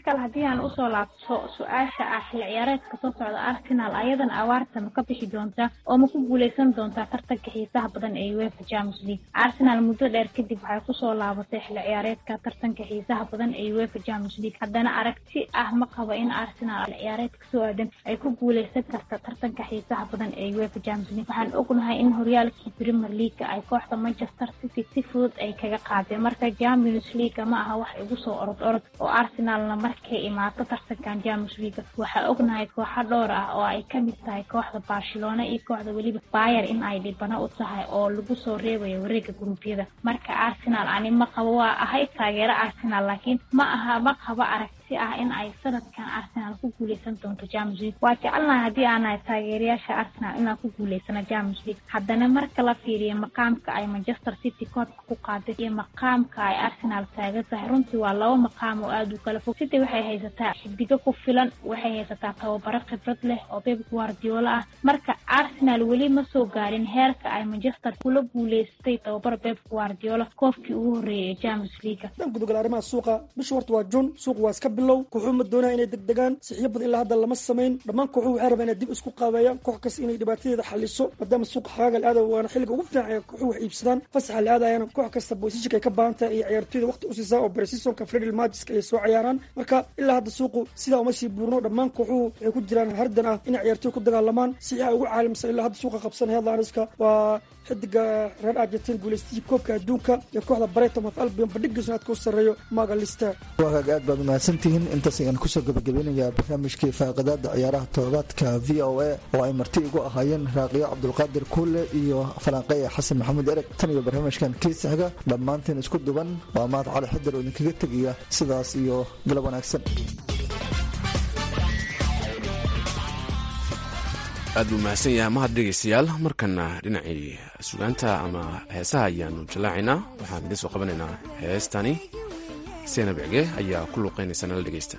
kale haddii aan usoo laabto su-aasha ah xilli ciyaareedka soo socda arsenal ayadan awaarta ma ka bixi doontaa oo ma ku guuleysan doontaa tartanka xiisaha badan ee uefa champions league arsenal muddo dheer kadib waxay kusoo laabatay xilli ciyaareedka tartanka xiisaha badan ee uefa champions league haddana aragti ah ma qabo in arsenal xilli ciyaareedka soo aadan ay ku guuleysan karta tartanka xiisaha badan ee uefa champions league waxaan ognahay in horyaalkii premier leaguea ay kooxda manchester city si fudud ay kaga qaadeen marka champions league ma aha wax igu soo orod orod oo arsenalna markay imaato tartankan champions league waxaa ognahay kooxo dhowr ah oo ay kamid tahay kooxda barcelona iyo kooxda weliba bayer in ay dhibano u tahay oo lagu soo reebayo wareega guruubyada marka arsenal ani ma qabo waa ahay taageero arsenal laakiin ma aha ma qabo aragti ah in ay sanadkan arsenal ku guuleysan doonto champions league waa jecelnahay haddii aanahay taageerayaasha arsenal inaan ku guuleysano champions league haddana marka la fiiriyo maqaamka ay manchester city koodka ku qaaday iyo maqaamka ay arsenal taagan tahay runtii waa laba maqaam oo aada u kala fog city waxay haysataa xidigo ku filan waxay haysataa tababaro khibrad leh oo beb guardiola ah marka arsenal weli ma soo gaarin heerka ay manchester kula guuleystay tababaro beb guardiola koofkii ugu horreeyay ee champions league dhan gudogal arrimaha suuqa bisha horta waa jun suuq waa iska bilow kooxuhu ma doonaya inay degdegaan sixiyo badan ilaa hadda lama samayn dhammaan kooxuhu waxay rabaa inay dib isku qaabeeyaan koox kasta inay dhibaatadeeda xaliso maadaama suuqa xagaaga la aadayo waana xilliga ugu fiican ee kooxuhu wax iibsadaan fasaxa la aadayana koox kasta boysishika ay ka baahan tahay iyo ciyaartoyda waqti u siisaa oo bresisonka fredil magiska ay soo ciyaaraan marka ilaa hadda suuqu sidaa uma sii buurno dhammaan kooxuhu waxay ku jiraan hardan ah inay ciyaartoy ku dagaalamaan sixiha ugu caalimsan ilaa hadda suuqa qabsan headlinska waa xidiga reer argentin guuleystihii koobka adduunka iyo kooxda brighton of albion bandhigiisuna aadka u sarreeyo magalista waagaag aad baad umahadsantihiin intaas ayaan kusoo gabagabeynayaa barnaamijkii faaqidaada ciyaaraha toddobaadka v o a oo ay marti igu ahaayeen raaqiyo cabdulqaadir kuule iyo falanqeya xasan maxamuud ereg tan iyo barnaamijkan kiisahaga dhammaantiin isku duban waa mahad cali xidar oo idinkaga tegaya sidaas iyo galab wanaagsan aad buu mahadsan yahay mahad dhegaystayaal markana dhinacii sugaanta ama heesaha ayaanu jallaacaynaa waxaan idiin soo qabanaynaa heestani seenab cige ayaa ku luuqaynaysa nala dhegaysta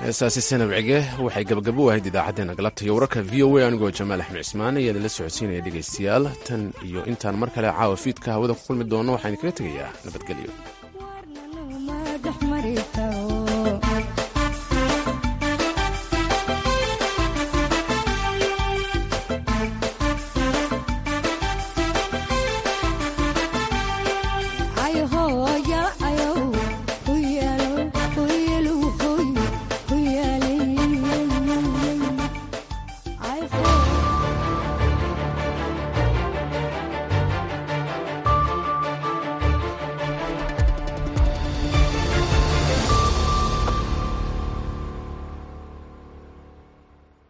heestaasi sanab cige waxay gabagabo u ahayd idaacaddeenna galabta iyo wararka v o a anigoo jamaal axmed cismaan ayaa idinla socodsiinaya dhegaystayaal tan iyo intaan mar kale caawa fiidka hawada ku kulmi doono waxaan idinkaga tegayaa nabadgelyo